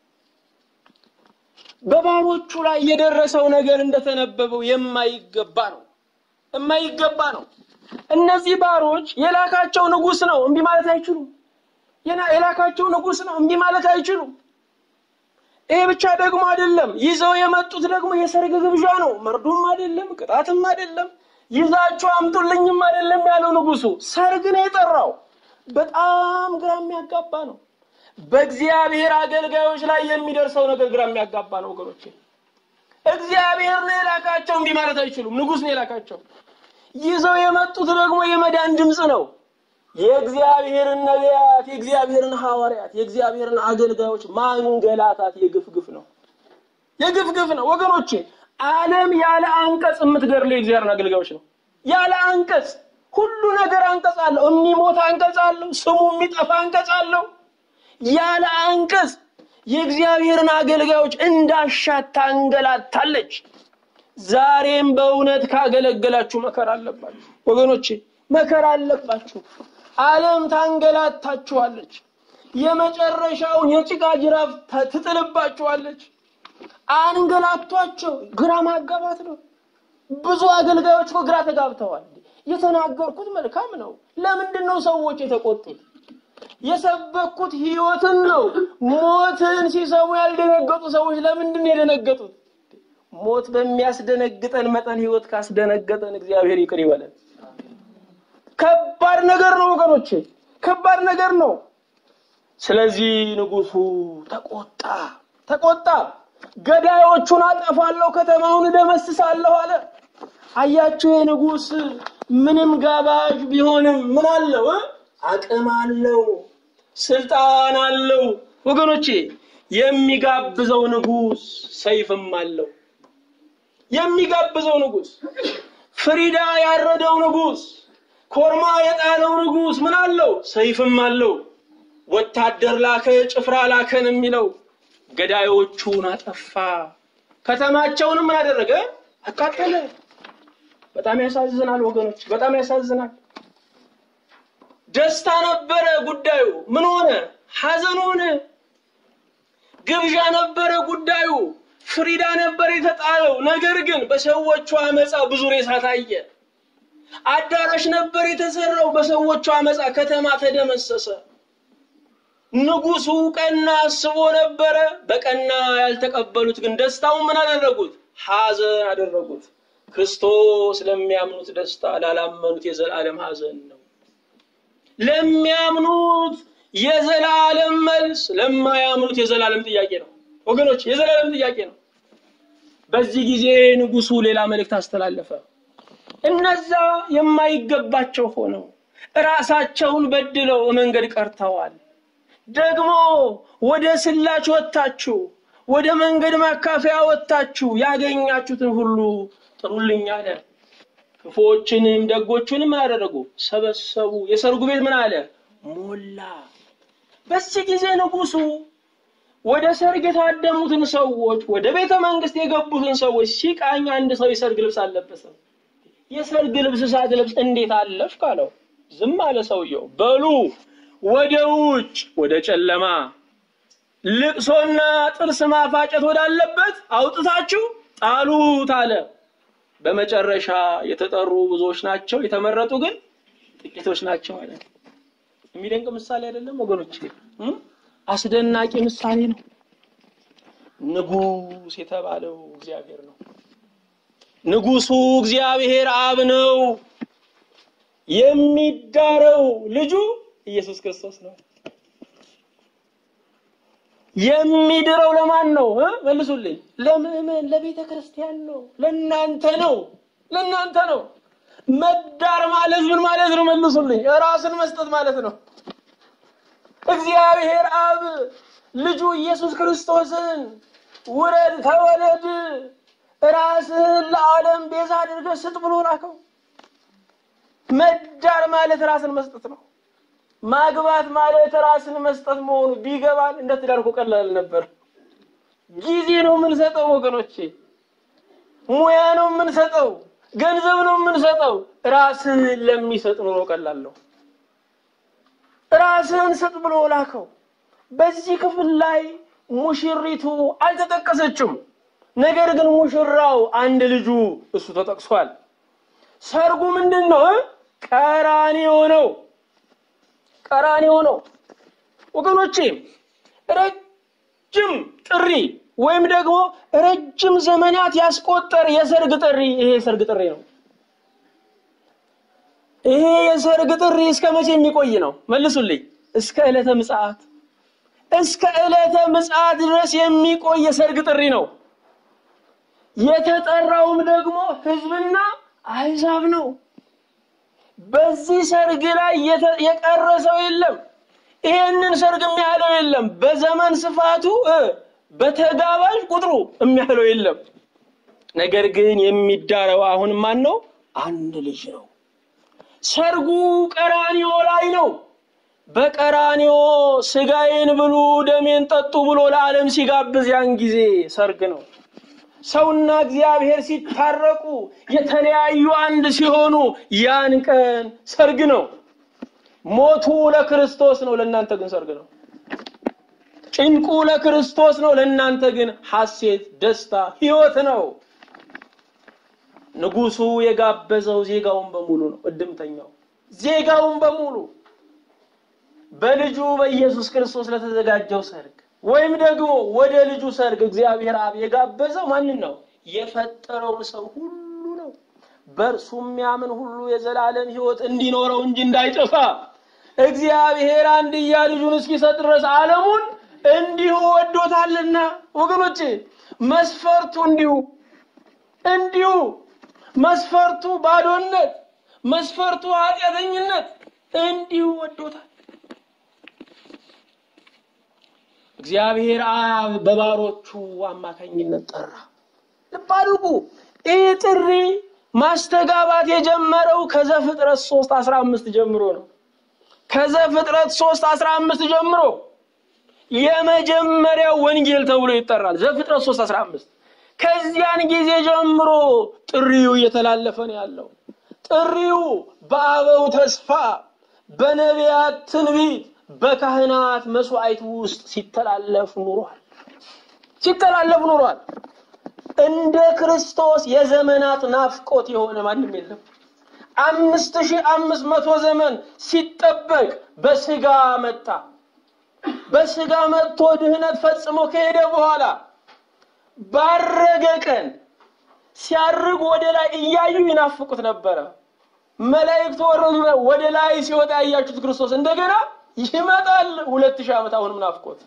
በባሮቹ ላይ የደረሰው ነገር እንደተነበበው የማይገባ ነው የማይገባ ነው። እነዚህ ባሮች የላካቸው ንጉሥ ነው፣ እምቢ ማለት አይችሉም። የላካቸው ንጉሥ ነው፣ እምቢ ማለት አይችሉም። ይሄ ብቻ ደግሞ አይደለም። ይዘው የመጡት ደግሞ የሰርግ ግብዣ ነው። መርዶም አይደለም፣ ቅጣትም አይደለም፣ ይዛችሁ አምጡልኝም አይደለም ያለው ንጉሱ። ሰርግ ነው የጠራው። በጣም ግራ የሚያጋባ ነው። በእግዚአብሔር አገልጋዮች ላይ የሚደርሰው ነገር ግራ የሚያጋባ ነው ወገኖቼ። እግዚአብሔር ነው የላካቸው፣ እምቢ ማለት አይችሉም። ንጉሥ ነው የላካቸው። ይዘው የመጡት ደግሞ የመዳን ድምፅ ነው። የእግዚአብሔርን ነቢያት፣ የእግዚአብሔርን ሐዋርያት፣ የእግዚአብሔርን አገልጋዮች ማንገላታት የግፍ ግፍ ነው። የግፍ ግፍ ነው ወገኖቼ። ዓለም ያለ አንቀጽ የምትገድለው የእግዚአብሔርን አገልጋዮች ነው። ያለ አንቀጽ ሁሉ ነገር አንቀጽ አለው። የሚሞት አንቀጽ አለው። ስሙ የሚጠፋ አንቀጽ አለው። ያለ አንቀጽ የእግዚአብሔርን አገልጋዮች እንዳሻት ታንገላታለች። ዛሬም በእውነት ካገለገላችሁ መከራ አለባችሁ ወገኖቼ፣ መከራ አለባችሁ። ዓለም ታንገላታችኋለች። የመጨረሻውን የጭቃ ጅራፍ ትጥልባችኋለች። አንገላቷቸው። ግራ ማጋባት ነው። ብዙ አገልጋዮች እኮ ግራ ተጋብተዋል። የተናገርኩት መልካም ነው። ለምንድን ነው ሰዎች የተቆጡት? የሰበኩት ሕይወትን ነው። ሞትን ሲሰሙ ያልደነገጡ ሰዎች ለምንድን ነው የደነገጡት? ሞት በሚያስደነግጠን መጠን ሕይወት ካስደነገጠን እግዚአብሔር ይቅር ይበለን። ከባድ ነገር ነው ወገኖቼ፣ ከባድ ነገር ነው። ስለዚህ ንጉሡ ተቆጣ ተቆጣ። ገዳዮቹን አጠፋለሁ፣ ከተማውን እደመስሳለሁ አለ። አያችሁ፣ የንጉሥ ምንም ጋባዥ ቢሆንም ምን አለው? አቅም አለው፣ ስልጣን አለው። ወገኖቼ የሚጋብዘው ንጉሥ ሰይፍም አለው። የሚጋብዘው ንጉሥ፣ ፍሪዳ ያረደው ንጉሥ፣ ኮርማ የጣለው ንጉሥ ምን አለው? ሰይፍም አለው። ወታደር ላከ፣ ጭፍራ ላከን የሚለው ገዳዮቹን አጠፋ። ከተማቸውንም ምን አደረገ? አቃጠለ። በጣም ያሳዝናል ወገኖች፣ በጣም ያሳዝናል። ደስታ ነበረ ጉዳዩ፣ ምን ሆነ? ሐዘን ሆነ። ግብዣ ነበረ ጉዳዩ፣ ፍሪዳ ነበር የተጣለው። ነገር ግን በሰዎቹ አመፃ ብዙ ሬሳ ታየ። አዳራሽ ነበር የተሰራው፣ በሰዎቹ አመፃ ከተማ ተደመሰሰ። ንጉሱ ቀና አስቦ ነበረ። በቀና ያልተቀበሉት ግን ደስታውን ምን አደረጉት? ሐዘን አደረጉት። ክርስቶስ ለሚያምኑት ደስታ፣ ላላመኑት የዘላለም ሐዘን ነው። ለሚያምኑት የዘላለም መልስ፣ ለማያምኑት የዘላለም ጥያቄ ነው። ወገኖች የዘላለም ጥያቄ ነው። በዚህ ጊዜ ንጉሱ ሌላ መልእክት አስተላለፈ። እነዛ የማይገባቸው ሆነው ራሳቸውን በድለው መንገድ ቀርተዋል። ደግሞ ወደ ስላች ወጥታችሁ ወደ መንገድ ማካፈያ ወጥታችሁ ያገኛችሁትን ሁሉ ጥሩልኝ አለ። ክፉዎችንም ደጎቹንም አደረጉ፣ ሰበሰቡ። የሰርጉ ቤት ምን አለ? ሞላ። በዚህ ጊዜ ንጉሱ ወደ ሰርግ የታደሙትን ሰዎች፣ ወደ ቤተ መንግስት የገቡትን ሰዎች ሲቃኝ አንድ ሰው የሰርግ ልብስ አልለበሰም። የሰርግ ልብስ ሳትለብስ እንዴት አለፍክ አለው። ዝም አለ ሰውየው። በሉ ወደ ውጭ ወደ ጨለማ ልቅሶና ጥርስ ማፋጨት ወዳለበት አውጥታችሁ ጣሉት አለ። በመጨረሻ የተጠሩ ብዙዎች ናቸው፣ የተመረጡ ግን ጥቂቶች ናቸው አለ። የሚደንቅ ምሳሌ አይደለም ወገኖች? አስደናቂ ምሳሌ ነው። ንጉሥ የተባለው እግዚአብሔር ነው። ንጉሱ እግዚአብሔር አብ ነው። የሚዳረው ልጁ ኢየሱስ ክርስቶስ ነው። የሚድረው ለማን ነው? መልሱልኝ። ለምዕመን ለቤተ ክርስቲያን ነው። ለእናንተ ነው። ለእናንተ ነው። መዳር ማለት ምን ማለት ነው? መልሱልኝ። ራስን መስጠት ማለት ነው። እግዚአብሔር አብ ልጁ ኢየሱስ ክርስቶስን ውረድ፣ ተወለድ፣ ራስህን ለዓለም ቤዛ አድርገህ ስጥ ብሎ ላከው። መዳር ማለት ራስን መስጠት ነው። ማግባት ማለት ራስን መስጠት መሆኑ ቢገባን እንደ ትዳር እኮ ቀላል ነበር። ጊዜ ነው የምንሰጠው ወገኖቼ፣ ሙያ ነው የምንሰጠው፣ ገንዘብ ነው የምንሰጠው። ራስህን ለሚሰጥ ኑሮ ቀላል ነው። ራስህን ስጥ ብሎ ላከው። በዚህ ክፍል ላይ ሙሽሪቱ አልተጠቀሰችም። ነገር ግን ሙሽራው አንድ ልጁ እሱ ተጠቅሷል። ሰርጉ ምንድን ነው? ቀራንዮ ነው። ቀራንዮ ነው ወገኖቼ። ረጅም ጥሪ ወይም ደግሞ ረጅም ዘመናት ያስቆጠር የሰርግ ጥሪ ይሄ የሰርግ ጥሪ ነው። ይሄ የሰርግ ጥሪ እስከ መቼ የሚቆይ ነው? መልሱልኝ። እስከ ዕለተ ምጽአት እስከ ዕለተ ምጽአት ድረስ የሚቆይ የሰርግ ጥሪ ነው። የተጠራውም ደግሞ ሕዝብና አሕዛብ ነው። በዚህ ሰርግ ላይ የቀረ ሰው የለም። ይሄንን ሰርግ የሚያህለው የለም። በዘመን ስፋቱ በተጋባዥ ቁጥሩ የሚያህለው የለም። ነገር ግን የሚዳረው አሁን ማን ነው? አንድ ልጅ ነው። ሰርጉ ቀራንዮ ላይ ነው። በቀራንዮ ስጋዬን ብሉ ደሜን ጠጡ ብሎ ለዓለም ሲጋብዝ ያን ጊዜ ሰርግ ነው። ሰውና እግዚአብሔር ሲታረቁ የተለያዩ አንድ ሲሆኑ ያን ቀን ሰርግ ነው። ሞቱ ለክርስቶስ ነው፣ ለእናንተ ግን ሰርግ ነው። ጭንቁ ለክርስቶስ ነው፣ ለእናንተ ግን ሐሴት፣ ደስታ፣ ሕይወት ነው። ንጉሱ የጋበዘው ዜጋውን በሙሉ ነው። እድምተኛው ዜጋውን በሙሉ በልጁ በኢየሱስ ክርስቶስ ለተዘጋጀው ሰርግ ወይም ደግሞ ወደ ልጁ ሰርግ እግዚአብሔር አብ የጋበዘው ማንን ነው? የፈጠረውን ሰው ሁሉ ነው። በእርሱ የሚያምን ሁሉ የዘላለም ሕይወት እንዲኖረው እንጂ እንዳይጠፋ እግዚአብሔር አንድያ ልጁን እስኪሰጥ ድረስ ዓለሙን እንዲሁ ወዶታልና። ወገኖቼ መስፈርቱ እንዲሁ እንዲሁ መስፈርቱ ባዶነት፣ መስፈርቱ ኃጢአተኝነት እንዲሁ ወዶታል። እግዚአብሔር አብ በባሮቹ አማካኝነት ጠራ። ልብ አድርጉ። ይህ ጥሪ ማስተጋባት የጀመረው ከዘፍጥረት 3 15 ጀምሮ ነው። ከዘፍጥረት 3 15 ጀምሮ የመጀመሪያው ወንጌል ተብሎ ይጠራል። ዘፍጥረት 3 15 ከዚያን ጊዜ ጀምሮ ጥሪው እየተላለፈ ነው ያለው። ጥሪው በአበው ተስፋ፣ በነቢያት ትንቢት፣ በካህናት መስዋዕት ውስጥ ሲተላለፍ ኑሯል ሲተላለፍ ኑሯል። እንደ ክርስቶስ የዘመናት ናፍቆት የሆነ ማንም የለም። አምስት ሺህ አምስት መቶ ዘመን ሲጠበቅ በስጋ መጣ። በስጋ መጥቶ ድህነት ፈጽሞ ከሄደ በኋላ ባረገ ቀን ሲያርግ ወደ ላይ እያዩ ይናፍቁት ነበረ። መላእክት ወረዱ። ወደ ላይ ሲወጣ ያያችሁት ክርስቶስ እንደገና ይመጣል። ሁለት ሺህ ዓመት አሁንም ናፍቆት።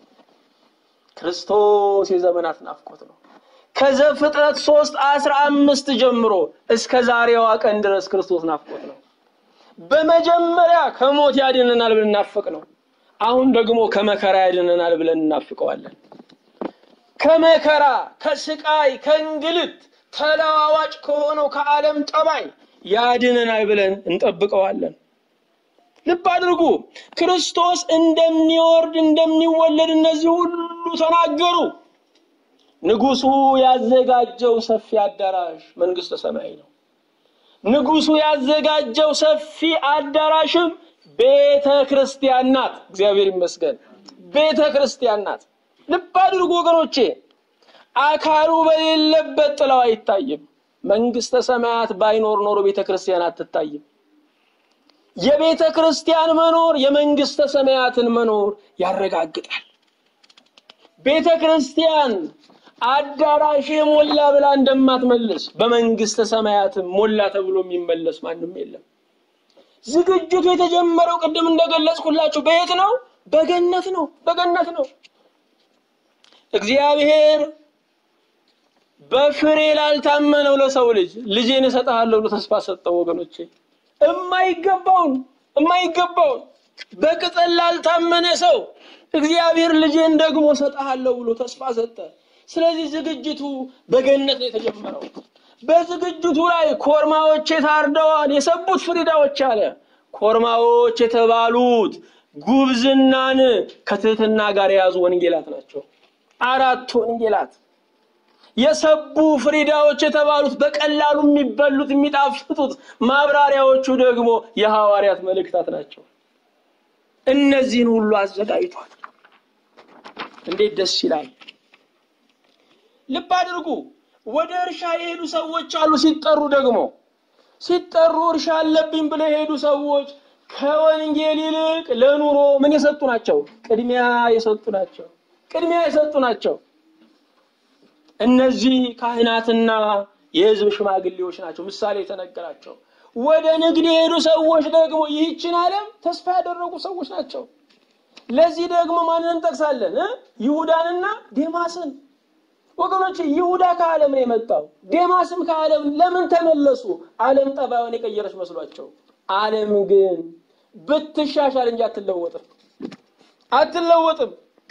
ክርስቶስ የዘመናት ናፍቆት ነው። ከዘፍጥረት ሶስት አስራ አምስት ጀምሮ እስከ ዛሬዋ ቀን ድረስ ክርስቶስ ናፍቆት ነው። በመጀመሪያ ከሞት ያድነናል ብለን እናፍቅ ነው። አሁን ደግሞ ከመከራ ያድነናል ብለን እናፍቀዋለን። ከመከራ ከስቃይ፣ ከእንግልት ተለዋዋጭ ከሆነው ከዓለም ጠባይ ያድነናል ብለን እንጠብቀዋለን። ልብ አድርጉ። ክርስቶስ እንደሚወርድ እንደሚወለድ እነዚህ ሁሉ ተናገሩ። ንጉሱ ያዘጋጀው ሰፊ አዳራሽ መንግስተ ሰማይ ነው። ንጉሱ ያዘጋጀው ሰፊ አዳራሽም ቤተ ክርስቲያን ናት። እግዚአብሔር ይመስገን፣ ቤተ ክርስቲያን ናት። ልብ አድርጉ ወገኖቼ፣ አካሉ በሌለበት ጥላው አይታይም። መንግስተ ሰማያት ባይኖር ኖሮ ቤተ ክርስቲያን አትታይም። የቤተ ክርስቲያን መኖር የመንግስተ ሰማያትን መኖር ያረጋግጣል። ቤተ ክርስቲያን አዳራሽ ሞላ ብላ እንደማትመልስ በመንግስተ ሰማያትም ሞላ ተብሎ የሚመለስ ማንም የለም። ዝግጅቱ የተጀመረው ቅድም እንደገለጽኩላችሁ በየት ነው? በገነት ነው። በገነት ነው። እግዚአብሔር በፍሬ ላልታመነው ለሰው ልጅ ልጄን እሰጥሃለሁ ብሎ ተስፋ ሰጠው። ወገኖቼ እማይገባውን እማይገባውን በቅጠል ላልታመነ ሰው እግዚአብሔር ልጄን ደግሞ እሰጥሃለሁ ብሎ ተስፋ ሰጠ። ስለዚህ ዝግጅቱ በገነት ነው የተጀመረው። በዝግጅቱ ላይ ኮርማዎች ታርደዋል፣ የሰቡት ፍሪዳዎች አለ። ኮርማዎች የተባሉት ጉብዝናን ከትህትና ጋር የያዙ ወንጌላት ናቸው። አራቱ ወንጌላት የሰቡ ፍሪዳዎች የተባሉት በቀላሉ የሚበሉት የሚጣፍጡት፣ ማብራሪያዎቹ ደግሞ የሐዋርያት መልእክታት ናቸው። እነዚህን ሁሉ አዘጋጅቷል። እንዴት ደስ ይላል! ልብ አድርጉ። ወደ እርሻ የሄዱ ሰዎች አሉ። ሲጠሩ ደግሞ ሲጠሩ እርሻ አለብኝ ብለው የሄዱ ሰዎች ከወንጌል ይልቅ ለኑሮ ምን የሰጡ ናቸው? ቅድሚያ የሰጡ ናቸው። ቅድሚያ የሰጡ ናቸው። እነዚህ ካህናትና የሕዝብ ሽማግሌዎች ናቸው። ምሳሌ የተነገራቸው። ወደ ንግድ የሄዱ ሰዎች ደግሞ ይህችን ዓለም ተስፋ ያደረጉ ሰዎች ናቸው። ለዚህ ደግሞ ማንን እንጠቅሳለን? ይሁዳንና ዴማስን። ወገኖች ይሁዳ ከዓለም ነው የመጣው። ዴማስም ከዓለም ለምን ተመለሱ? ዓለም ጠባዩን የቀየረች መስሏቸው። ዓለም ግን ብትሻሻል እንጂ አትለወጥም፣ አትለወጥም።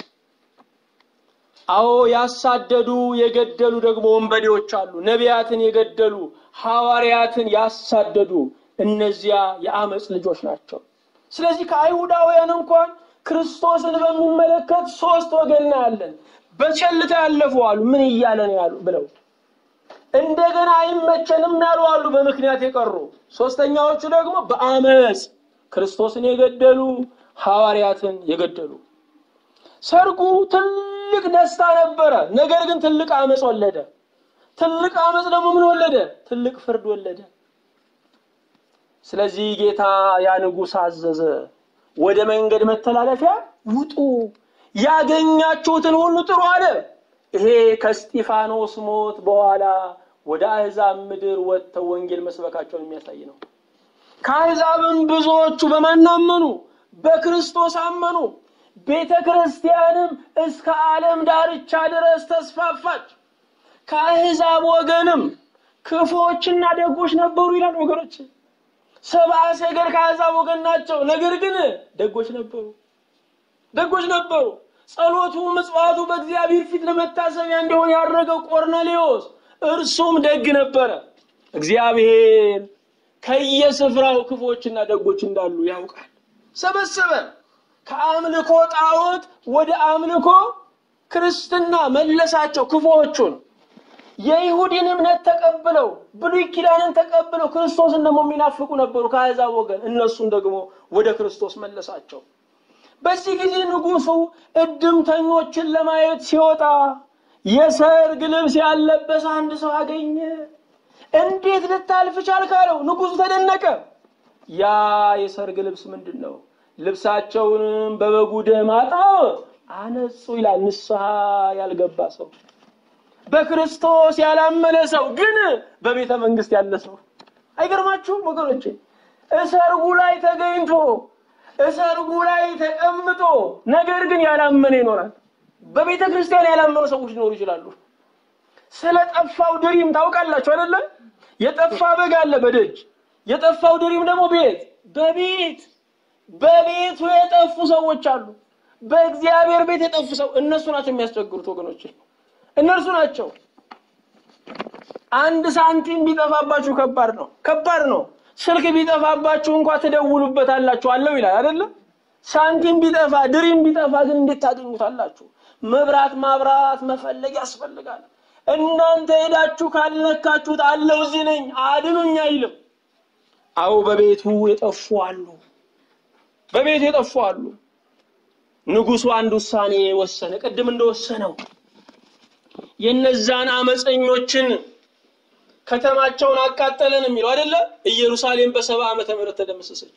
አዎ ያሳደዱ የገደሉ ደግሞ ወንበዴዎች አሉ። ነቢያትን የገደሉ ሐዋርያትን ያሳደዱ እነዚያ የአመፅ ልጆች ናቸው። ስለዚህ ከአይሁዳውያን እንኳን ክርስቶስን በሚመለከት ሶስት ወገን ያለን በቸልታ ያለፉ አሉ። ምን እያለ ነው ያሉ ብለው እንደገና አይመቸንም ያሉ አሉ፣ በምክንያት የቀሩ ሶስተኛዎቹ ደግሞ በአመፅ ክርስቶስን የገደሉ ሐዋርያትን የገደሉ። ሰርጉ ትልቅ ደስታ ነበረ። ነገር ግን ትልቅ አመፅ ወለደ። ትልቅ አመፅ ደግሞ ምን ወለደ? ትልቅ ፍርድ ወለደ። ስለዚህ ጌታ ያ ንጉሥ አዘዘ፣ ወደ መንገድ መተላለፊያ ውጡ፣ ያገኛችሁትን ሁሉ ጥሩ አለ። ይሄ ከስጢፋኖስ ሞት በኋላ ወደ አሕዛብ ምድር ወጥተው ወንጌል መስበካቸውን የሚያሳይ ነው። ከአሕዛብም ብዙዎቹ በማን አመኑ? በክርስቶስ አመኑ። ቤተ ክርስቲያንም እስከ ዓለም ዳርቻ ድረስ ተስፋፋች። ከአሕዛብ ወገንም ክፉዎችና ደጎች ነበሩ ይላል ወገኖች። ሰብአ ሰገል ከአሕዛብ ወገን ናቸው። ነገር ግን ደጎች ነበሩ፣ ደጎች ነበሩ። ጸሎቱ ምጽዋቱ በእግዚአብሔር ፊት ለመታሰቢያ እንዲሆን ያደረገው ቆርኔሌዎስ እርሱም ደግ ነበረ። እግዚአብሔር ከየስፍራው ክፎችና ደጎች እንዳሉ ያውቃል። ሰበሰበ። ከአምልኮ ጣዖት ወደ አምልኮ ክርስትና መለሳቸው ክፉዎቹን። የይሁዲን እምነት ተቀብለው ብሉይ ኪዳንን ተቀብለው ክርስቶስን ደግሞ የሚናፍቁ ነበሩ ከአሕዛብ ወገን። እነሱን ደግሞ ወደ ክርስቶስ መለሳቸው። በዚህ ጊዜ ንጉሡ እድምተኞችን ለማየት ሲወጣ የሰርግ ልብስ ያለበሰ አንድ ሰው አገኘ። እንዴት ልታልፍ ቻልክ አለው። ንጉሡ ተደነቀ። ያ የሰርግ ልብስ ምንድን ነው? ልብሳቸውንም በበጉ ደም አጥበው አነጹ ይላል። ንስሐ ያልገባ ሰው፣ በክርስቶስ ያላመነ ሰው ግን በቤተ መንግስት ያለ ሰው። አይገርማችሁም ወገኖቼ? እሰርጉ ላይ ተገኝቶ እሰርጉ ላይ ተቀምጦ ነገር ግን ያላመነ ይኖራል። በቤተ ክርስቲያን ያላመኑ ሰዎች ሊኖሩ ይችላሉ። ስለ ጠፋው ድሪም ታውቃላችሁ አይደለ? የጠፋ በግ አለ በደጅ የጠፋው ድሪም ደግሞ ቤት በቤት በቤቱ የጠፉ ሰዎች አሉ። በእግዚአብሔር ቤት የጠፉ ሰው እነሱ ናቸው የሚያስቸግሩት ወገኖች፣ እነርሱ ናቸው። አንድ ሳንቲም ቢጠፋባችሁ ከባድ ነው፣ ከባድ ነው። ስልክ ቢጠፋባችሁ እንኳ ትደውሉበታላችሁ አለው ይላል አይደለም? ሳንቲም ቢጠፋ ድሪም ቢጠፋ ግን እንዴት ታገኙታላችሁ? መብራት ማብራት መፈለግ ያስፈልጋል። እናንተ ሄዳችሁ ካልነካችሁት አለው እዚህ ነኝ አድኑኝ አይልም። አዎ በቤቱ የጠፉ አሉ፣ በቤቱ የጠፉ አሉ። ንጉሡ አንድ ውሳኔ ወሰነ። ቅድም እንደወሰነው የነዛን አመፀኞችን ከተማቸውን አቃጠለን የሚለው አይደለ? ኢየሩሳሌም በሰባ ዓመተ ምህረት ተደመሰሰች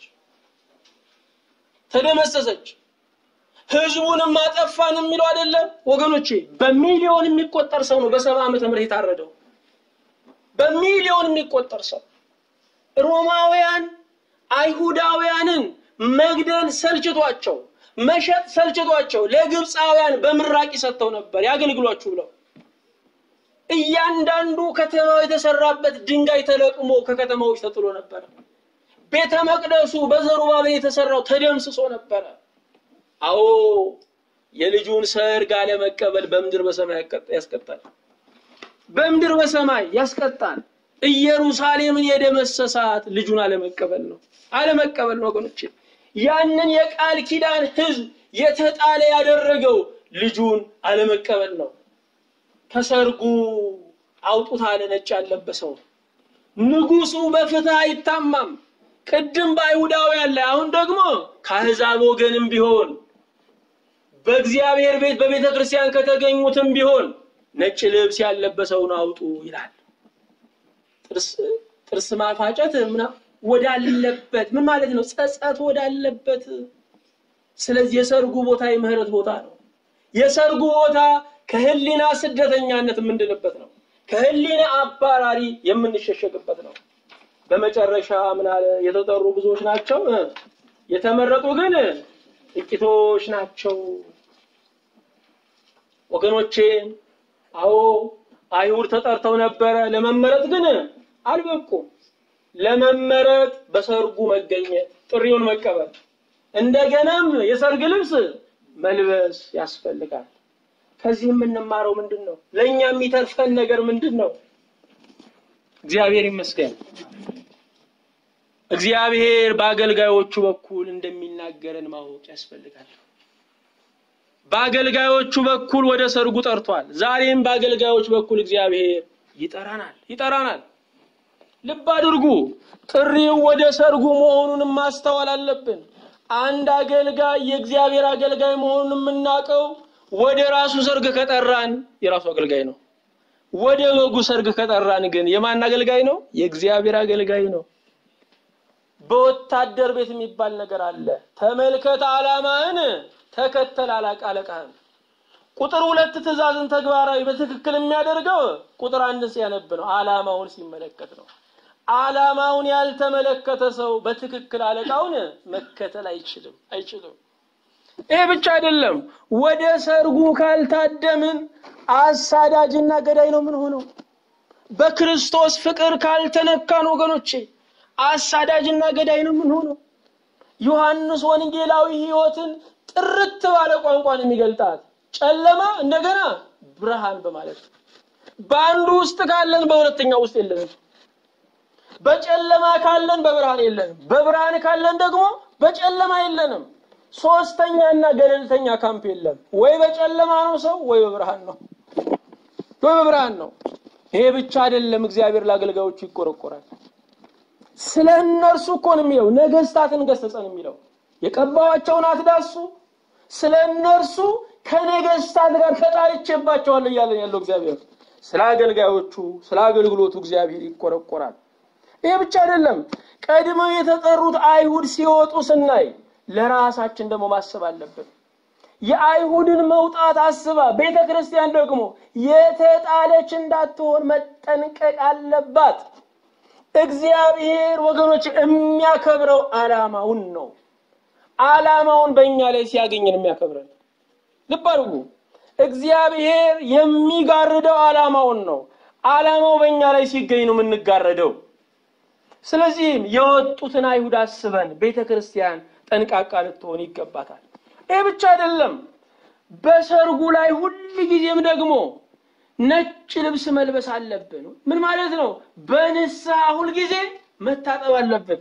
ተደመሰሰች። ህዝቡንም አጠፋን የሚለው አይደለም ወገኖቼ። በሚሊዮን የሚቆጠር ሰው ነው በሰባ ዓመተ ምህረት የታረደው። በሚሊዮን የሚቆጠር ሰው ሮማውያን አይሁዳውያንን መግደል ሰልችቷቸው መሸጥ ሰልችቷቸው ለግብፃውያን በምራቂ ሰጥተው ነበር ያገልግሏችሁ ብለው እያንዳንዱ ከተማው የተሰራበት ድንጋይ ተለቅሞ ከከተማዎች ተጥሎ ነበረ። ቤተ መቅደሱ በዘሩባቤል የተሰራው ተደምስሶ ነበረ። አዎ የልጁን ሰርግ አለመቀበል በምድር በሰማይ ያስቀጣል። በምድር በሰማይ ያስቀጣል። ኢየሩሳሌምን የደመሰሳት ልጁን አለመቀበል ነው። አለመቀበል ነው ወገኖቼ። ያንን የቃል ኪዳን ሕዝብ የተጣለ ያደረገው ልጁን አለመቀበል ነው። ከሰርጉ አውጡት አለ ነጭ ያለበሰው። ንጉሱ በፍትህ አይታማም። ቅድም በአይሁዳውያን ላይ አሁን ደግሞ ከአሕዛብ ወገንም ቢሆን በእግዚአብሔር ቤት በቤተ ክርስቲያን ከተገኙትም ቢሆን ነጭ ልብስ ያለበሰውን አውጡ ይላል። ጥርስ ጥርስ ማፋጨት ምና ወዳለበት ምን ማለት ነው? ጸጸት ወዳለበት። ስለዚህ የሰርጉ ቦታ የምህረት ቦታ ነው። የሰርጉ ቦታ ከህሊና ስደተኛነት የምንድንበት ነው። ከህሊና አባራሪ የምንሸሸግበት ነው። በመጨረሻ ምን አለ? የተጠሩ ብዙዎች ናቸው፣ የተመረጡ ግን ጥቂቶች ናቸው። ወገኖቼ፣ አዎ አይሁድ ተጠርተው ነበረ፣ ለመመረጥ ግን አልበቁም። ለመመረጥ በሰርጉ መገኘት፣ ጥሪውን መቀበል፣ እንደገናም የሰርግ ልብስ መልበስ ያስፈልጋል። ከዚህ የምንማረው ምንድን ነው? ለእኛ የሚተርፈን ነገር ምንድን ነው? እግዚአብሔር ይመስገን። እግዚአብሔር በአገልጋዮቹ በኩል እንደሚናገረን ማወቅ ያስፈልጋል። በአገልጋዮቹ በኩል ወደ ሰርጉ ጠርቷል። ዛሬም በአገልጋዮች በኩል እግዚአብሔር ይጠራናል ይጠራናል። ልብ አድርጉ፣ ጥሪው ወደ ሰርጉ መሆኑንም ማስተዋል አለብን። አንድ አገልጋይ የእግዚአብሔር አገልጋይ መሆኑን የምናውቀው ወደ ራሱ ሰርግ ከጠራን የራሱ አገልጋይ ነው። ወደ በጉ ሰርግ ከጠራን ግን የማን አገልጋይ ነው? የእግዚአብሔር አገልጋይ ነው። በወታደር ቤት የሚባል ነገር አለ። ተመልከት ዓላማህን፣ ተከተል አለቃህን። ቁጥር ሁለት ትእዛዝን ተግባራዊ በትክክል የሚያደርገው ቁጥር አንድ ሲያነብ ነው። ዓላማውን ሲመለከት ነው። ዓላማውን ያልተመለከተ ሰው በትክክል አለቃውን መከተል አይችልም አይችልም። ይሄ ብቻ አይደለም። ወደ ሰርጉ ካልታደምን አሳዳጅና ገዳይ ነው ምን ሆነው። በክርስቶስ ፍቅር ካልተነካን ወገኖቼ አሳዳጅና ገዳይ ነው ምን ሆነው። ዮሐንስ ወንጌላዊ ሕይወትን ጥርት ባለ ቋንቋን የሚገልጣት ጨለማ እንደገና ብርሃን በማለት በአንዱ ውስጥ ካለን በሁለተኛው ውስጥ የለንም። በጨለማ ካለን በብርሃን የለንም። በብርሃን ካለን ደግሞ በጨለማ የለንም። ሶስተኛና ገለልተኛ ካምፕ የለም። ወይ በጨለማ ነው ሰው ወይ በብርሃን ነው ወይ በብርሃን ነው። ይሄ ብቻ አይደለም። እግዚአብሔር ለአገልጋዮቹ ይቆረቆራል። ስለ እነርሱ እኮ ነው የሚለው። ነገስታትን ገሰጸን የሚለው የቀባዋቸውን አትዳሱ፣ ስለ እነርሱ ከነገስታት ጋር ተጣልቼባቸዋለሁ እያለን ያለው እግዚአብሔር ስለ አገልጋዮቹ ስለ አገልግሎቱ እግዚአብሔር ይቆረቆራል። ይሄ ብቻ አይደለም። ቀድመው የተጠሩት አይሁድ ሲወጡ ስናይ ለራሳችን ደግሞ ማሰብ አለብን። የአይሁድን መውጣት አስባ ቤተ ክርስቲያን ደግሞ የተጣለች እንዳትሆን መጠንቀቅ አለባት። እግዚአብሔር ወገኖች የሚያከብረው ዓላማውን ነው። ዓላማውን በእኛ ላይ ሲያገኘን የሚያከብረን ልብ አድርጉ። እግዚአብሔር የሚጋርደው ዓላማውን ነው። ዓላማው በእኛ ላይ ሲገኝ ነው የምንጋረደው። ስለዚህም የወጡትን አይሁድ አስበን ቤተ ክርስቲያን ጠንቃቃ ልትሆን ይገባታል። ይህ ብቻ አይደለም። በሰርጉ ላይ ሁል ጊዜም ደግሞ ነጭ ልብስ መልበስ አለብን። ምን ማለት ነው? በንስሐ ሁል ጊዜ መታጠብ አለብን።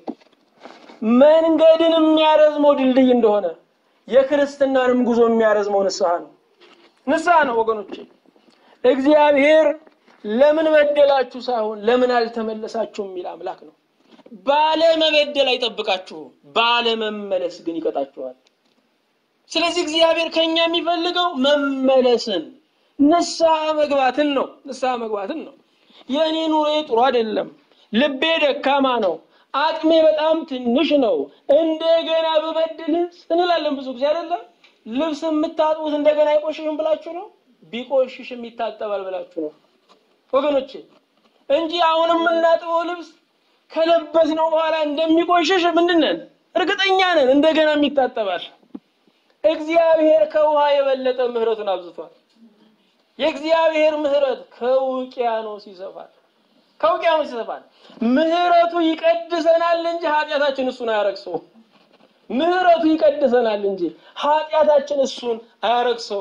መንገድን የሚያረዝመው ድልድይ እንደሆነ የክርስትናንም ጉዞ የሚያረዝመው ንስሐ ነው። ንስሐ ነው ወገኖቼ። እግዚአብሔር ለምን በደላችሁ ሳይሆን ለምን አልተመለሳችሁም የሚል አምላክ ነው። ባለመበደል አይጠብቃችሁም፣ ባለመመለስ ግን ይቀጣችኋል። ስለዚህ እግዚአብሔር ከኛ የሚፈልገው መመለስን፣ ንስሐ መግባትን ነው። ንስሐ መግባትን ነው። የእኔ ኑሮ ጥሩ አይደለም፣ ልቤ ደካማ ነው፣ አቅሜ በጣም ትንሽ ነው፣ እንደገና ብበድልስ እንላለን ብዙ ጊዜ አይደለም። ልብስ የምታጥቡት እንደገና አይቆሽሽም ብላችሁ ነው። ቢቆሽሽም ይታጠባል ብላችሁ ነው ወገኖቼ እንጂ አሁን የምናጥበው ልብስ ከለበስነው በኋላ እንደሚቆሽሽ ምንድን ነን? እርግጠኛ ነን። እንደገናም ይታጠባል። እግዚአብሔር ከውሃ የበለጠ ምሕረቱን አብዝቷል። የእግዚአብሔር ምሕረት ከውቅያኖስ ይሰፋል። ከውቅያኖስ ይሰፋል። ምሕረቱ ይቀድሰናል እንጂ ኃጢአታችን እሱን አያረክሰው። ምሕረቱ ይቀድሰናል እንጂ ኃጢአታችን እሱን አያረክሰው።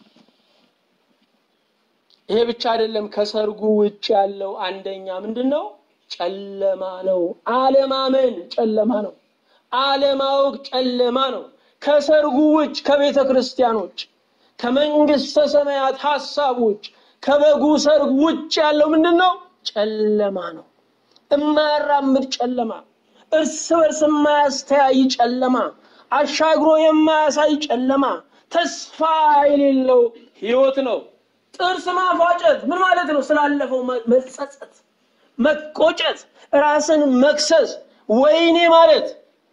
ይሄ ብቻ አይደለም። ከሰርጉ ውጭ ያለው አንደኛ ምንድን ነው? ጨለማ ነው። አለማመን ጨለማ ነው። አለማወቅ ጨለማ ነው። ከሰርጉ ውጭ ከቤተ ክርስቲያኖች ከመንግስተ ሰማያት ሐሳብ ውጭ ከበጉ ሰርግ ውጭ ያለው ምንድን ነው? ጨለማ ነው። የማያራምድ ጨለማ፣ እርስ በርስ የማያስተያይ ጨለማ፣ አሻግሮ የማያሳይ ጨለማ፣ ተስፋ የሌለው ህይወት ነው። ጥርስ ማፋጨት ምን ማለት ነው? ስላለፈው መጸጸት፣ መቆጨት፣ ራስን መክሰስ፣ ወይኔ ማለት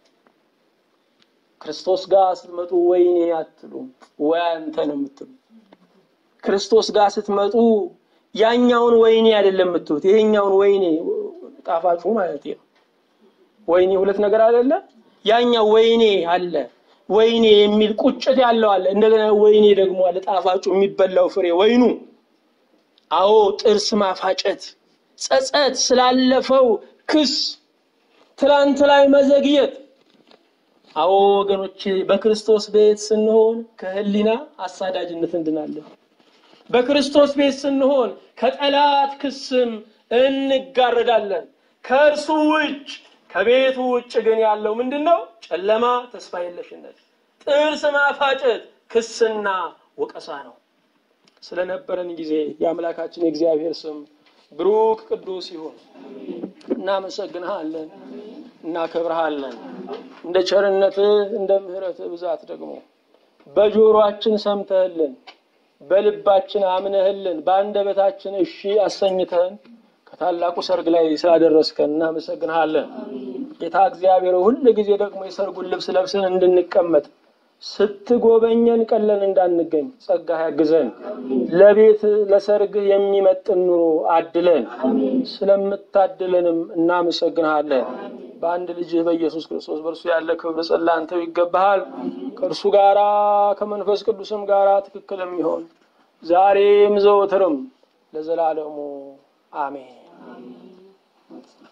ክርስቶስ ጋር ስትመጡ ወይኔ አትሉም፣ ወይ አንተ ነው የምትሉ። ክርስቶስ ጋር ስትመጡ ያኛውን ወይኔ አይደለም የምትሉት፣ ይሄኛውን ወይኔ ጣፋጩ ማለት ነው። ወይኔ ሁለት ነገር አይደለ? ያኛው ወይኔ አለ፣ ወይኔ የሚል ቁጭት ያለው አለ። እንደገና ወይኔ ደግሞ አለ፣ ጣፋጩ የሚበላው ፍሬ ወይኑ። አዎ ጥርስ ማፋጨት፣ ጸጸት፣ ስላለፈው ክስ፣ ትላንት ላይ መዘግየት አዎ ወገኖች በክርስቶስ ቤት ስንሆን ከህሊና አሳዳጅነት እንድናለን። በክርስቶስ ቤት ስንሆን ከጠላት ክስም እንጋረዳለን። ከእርሱ ውጭ ከቤቱ ውጭ ግን ያለው ምንድን ነው? ጨለማ፣ ተስፋ የለሽነት፣ ጥርስ ማፋጨት፣ ክስና ወቀሳ ነው። ስለነበረን ጊዜ የአምላካችን የእግዚአብሔር ስም ብሩክ ቅዱስ ይሁን። እናመሰግንሃለን፣ እናከብርሃለን። እንደ ቸርነትህ እንደ ምሕረትህ ብዛት ደግሞ በጆሮአችን ሰምተህልን በልባችን አምነህልን በአንደበታችን እሺ አሰኝተህን ከታላቁ ሰርግ ላይ ስላደረስከን እናመሰግንሃለን። ጌታ እግዚአብሔር ሁል ጊዜ ደግሞ የሰርጉን ልብስ ለብሰን እንድንቀመጥ ስትጎበኘን ቀለን እንዳንገኝ ጸጋህ ያግዘን። ለቤት ለሰርግህ የሚመጥን ኑሮ አድለን። ስለምታድለንም እናመሰግንሃለን። በአንድ ልጅህ በኢየሱስ ክርስቶስ በእርሱ ያለ ክብር ጸላንተው ይገባሃል። ከእርሱ ጋራ ከመንፈስ ቅዱስም ጋራ ትክክል የሚሆን ዛሬም ዘወትርም ለዘላለሙ አሜን።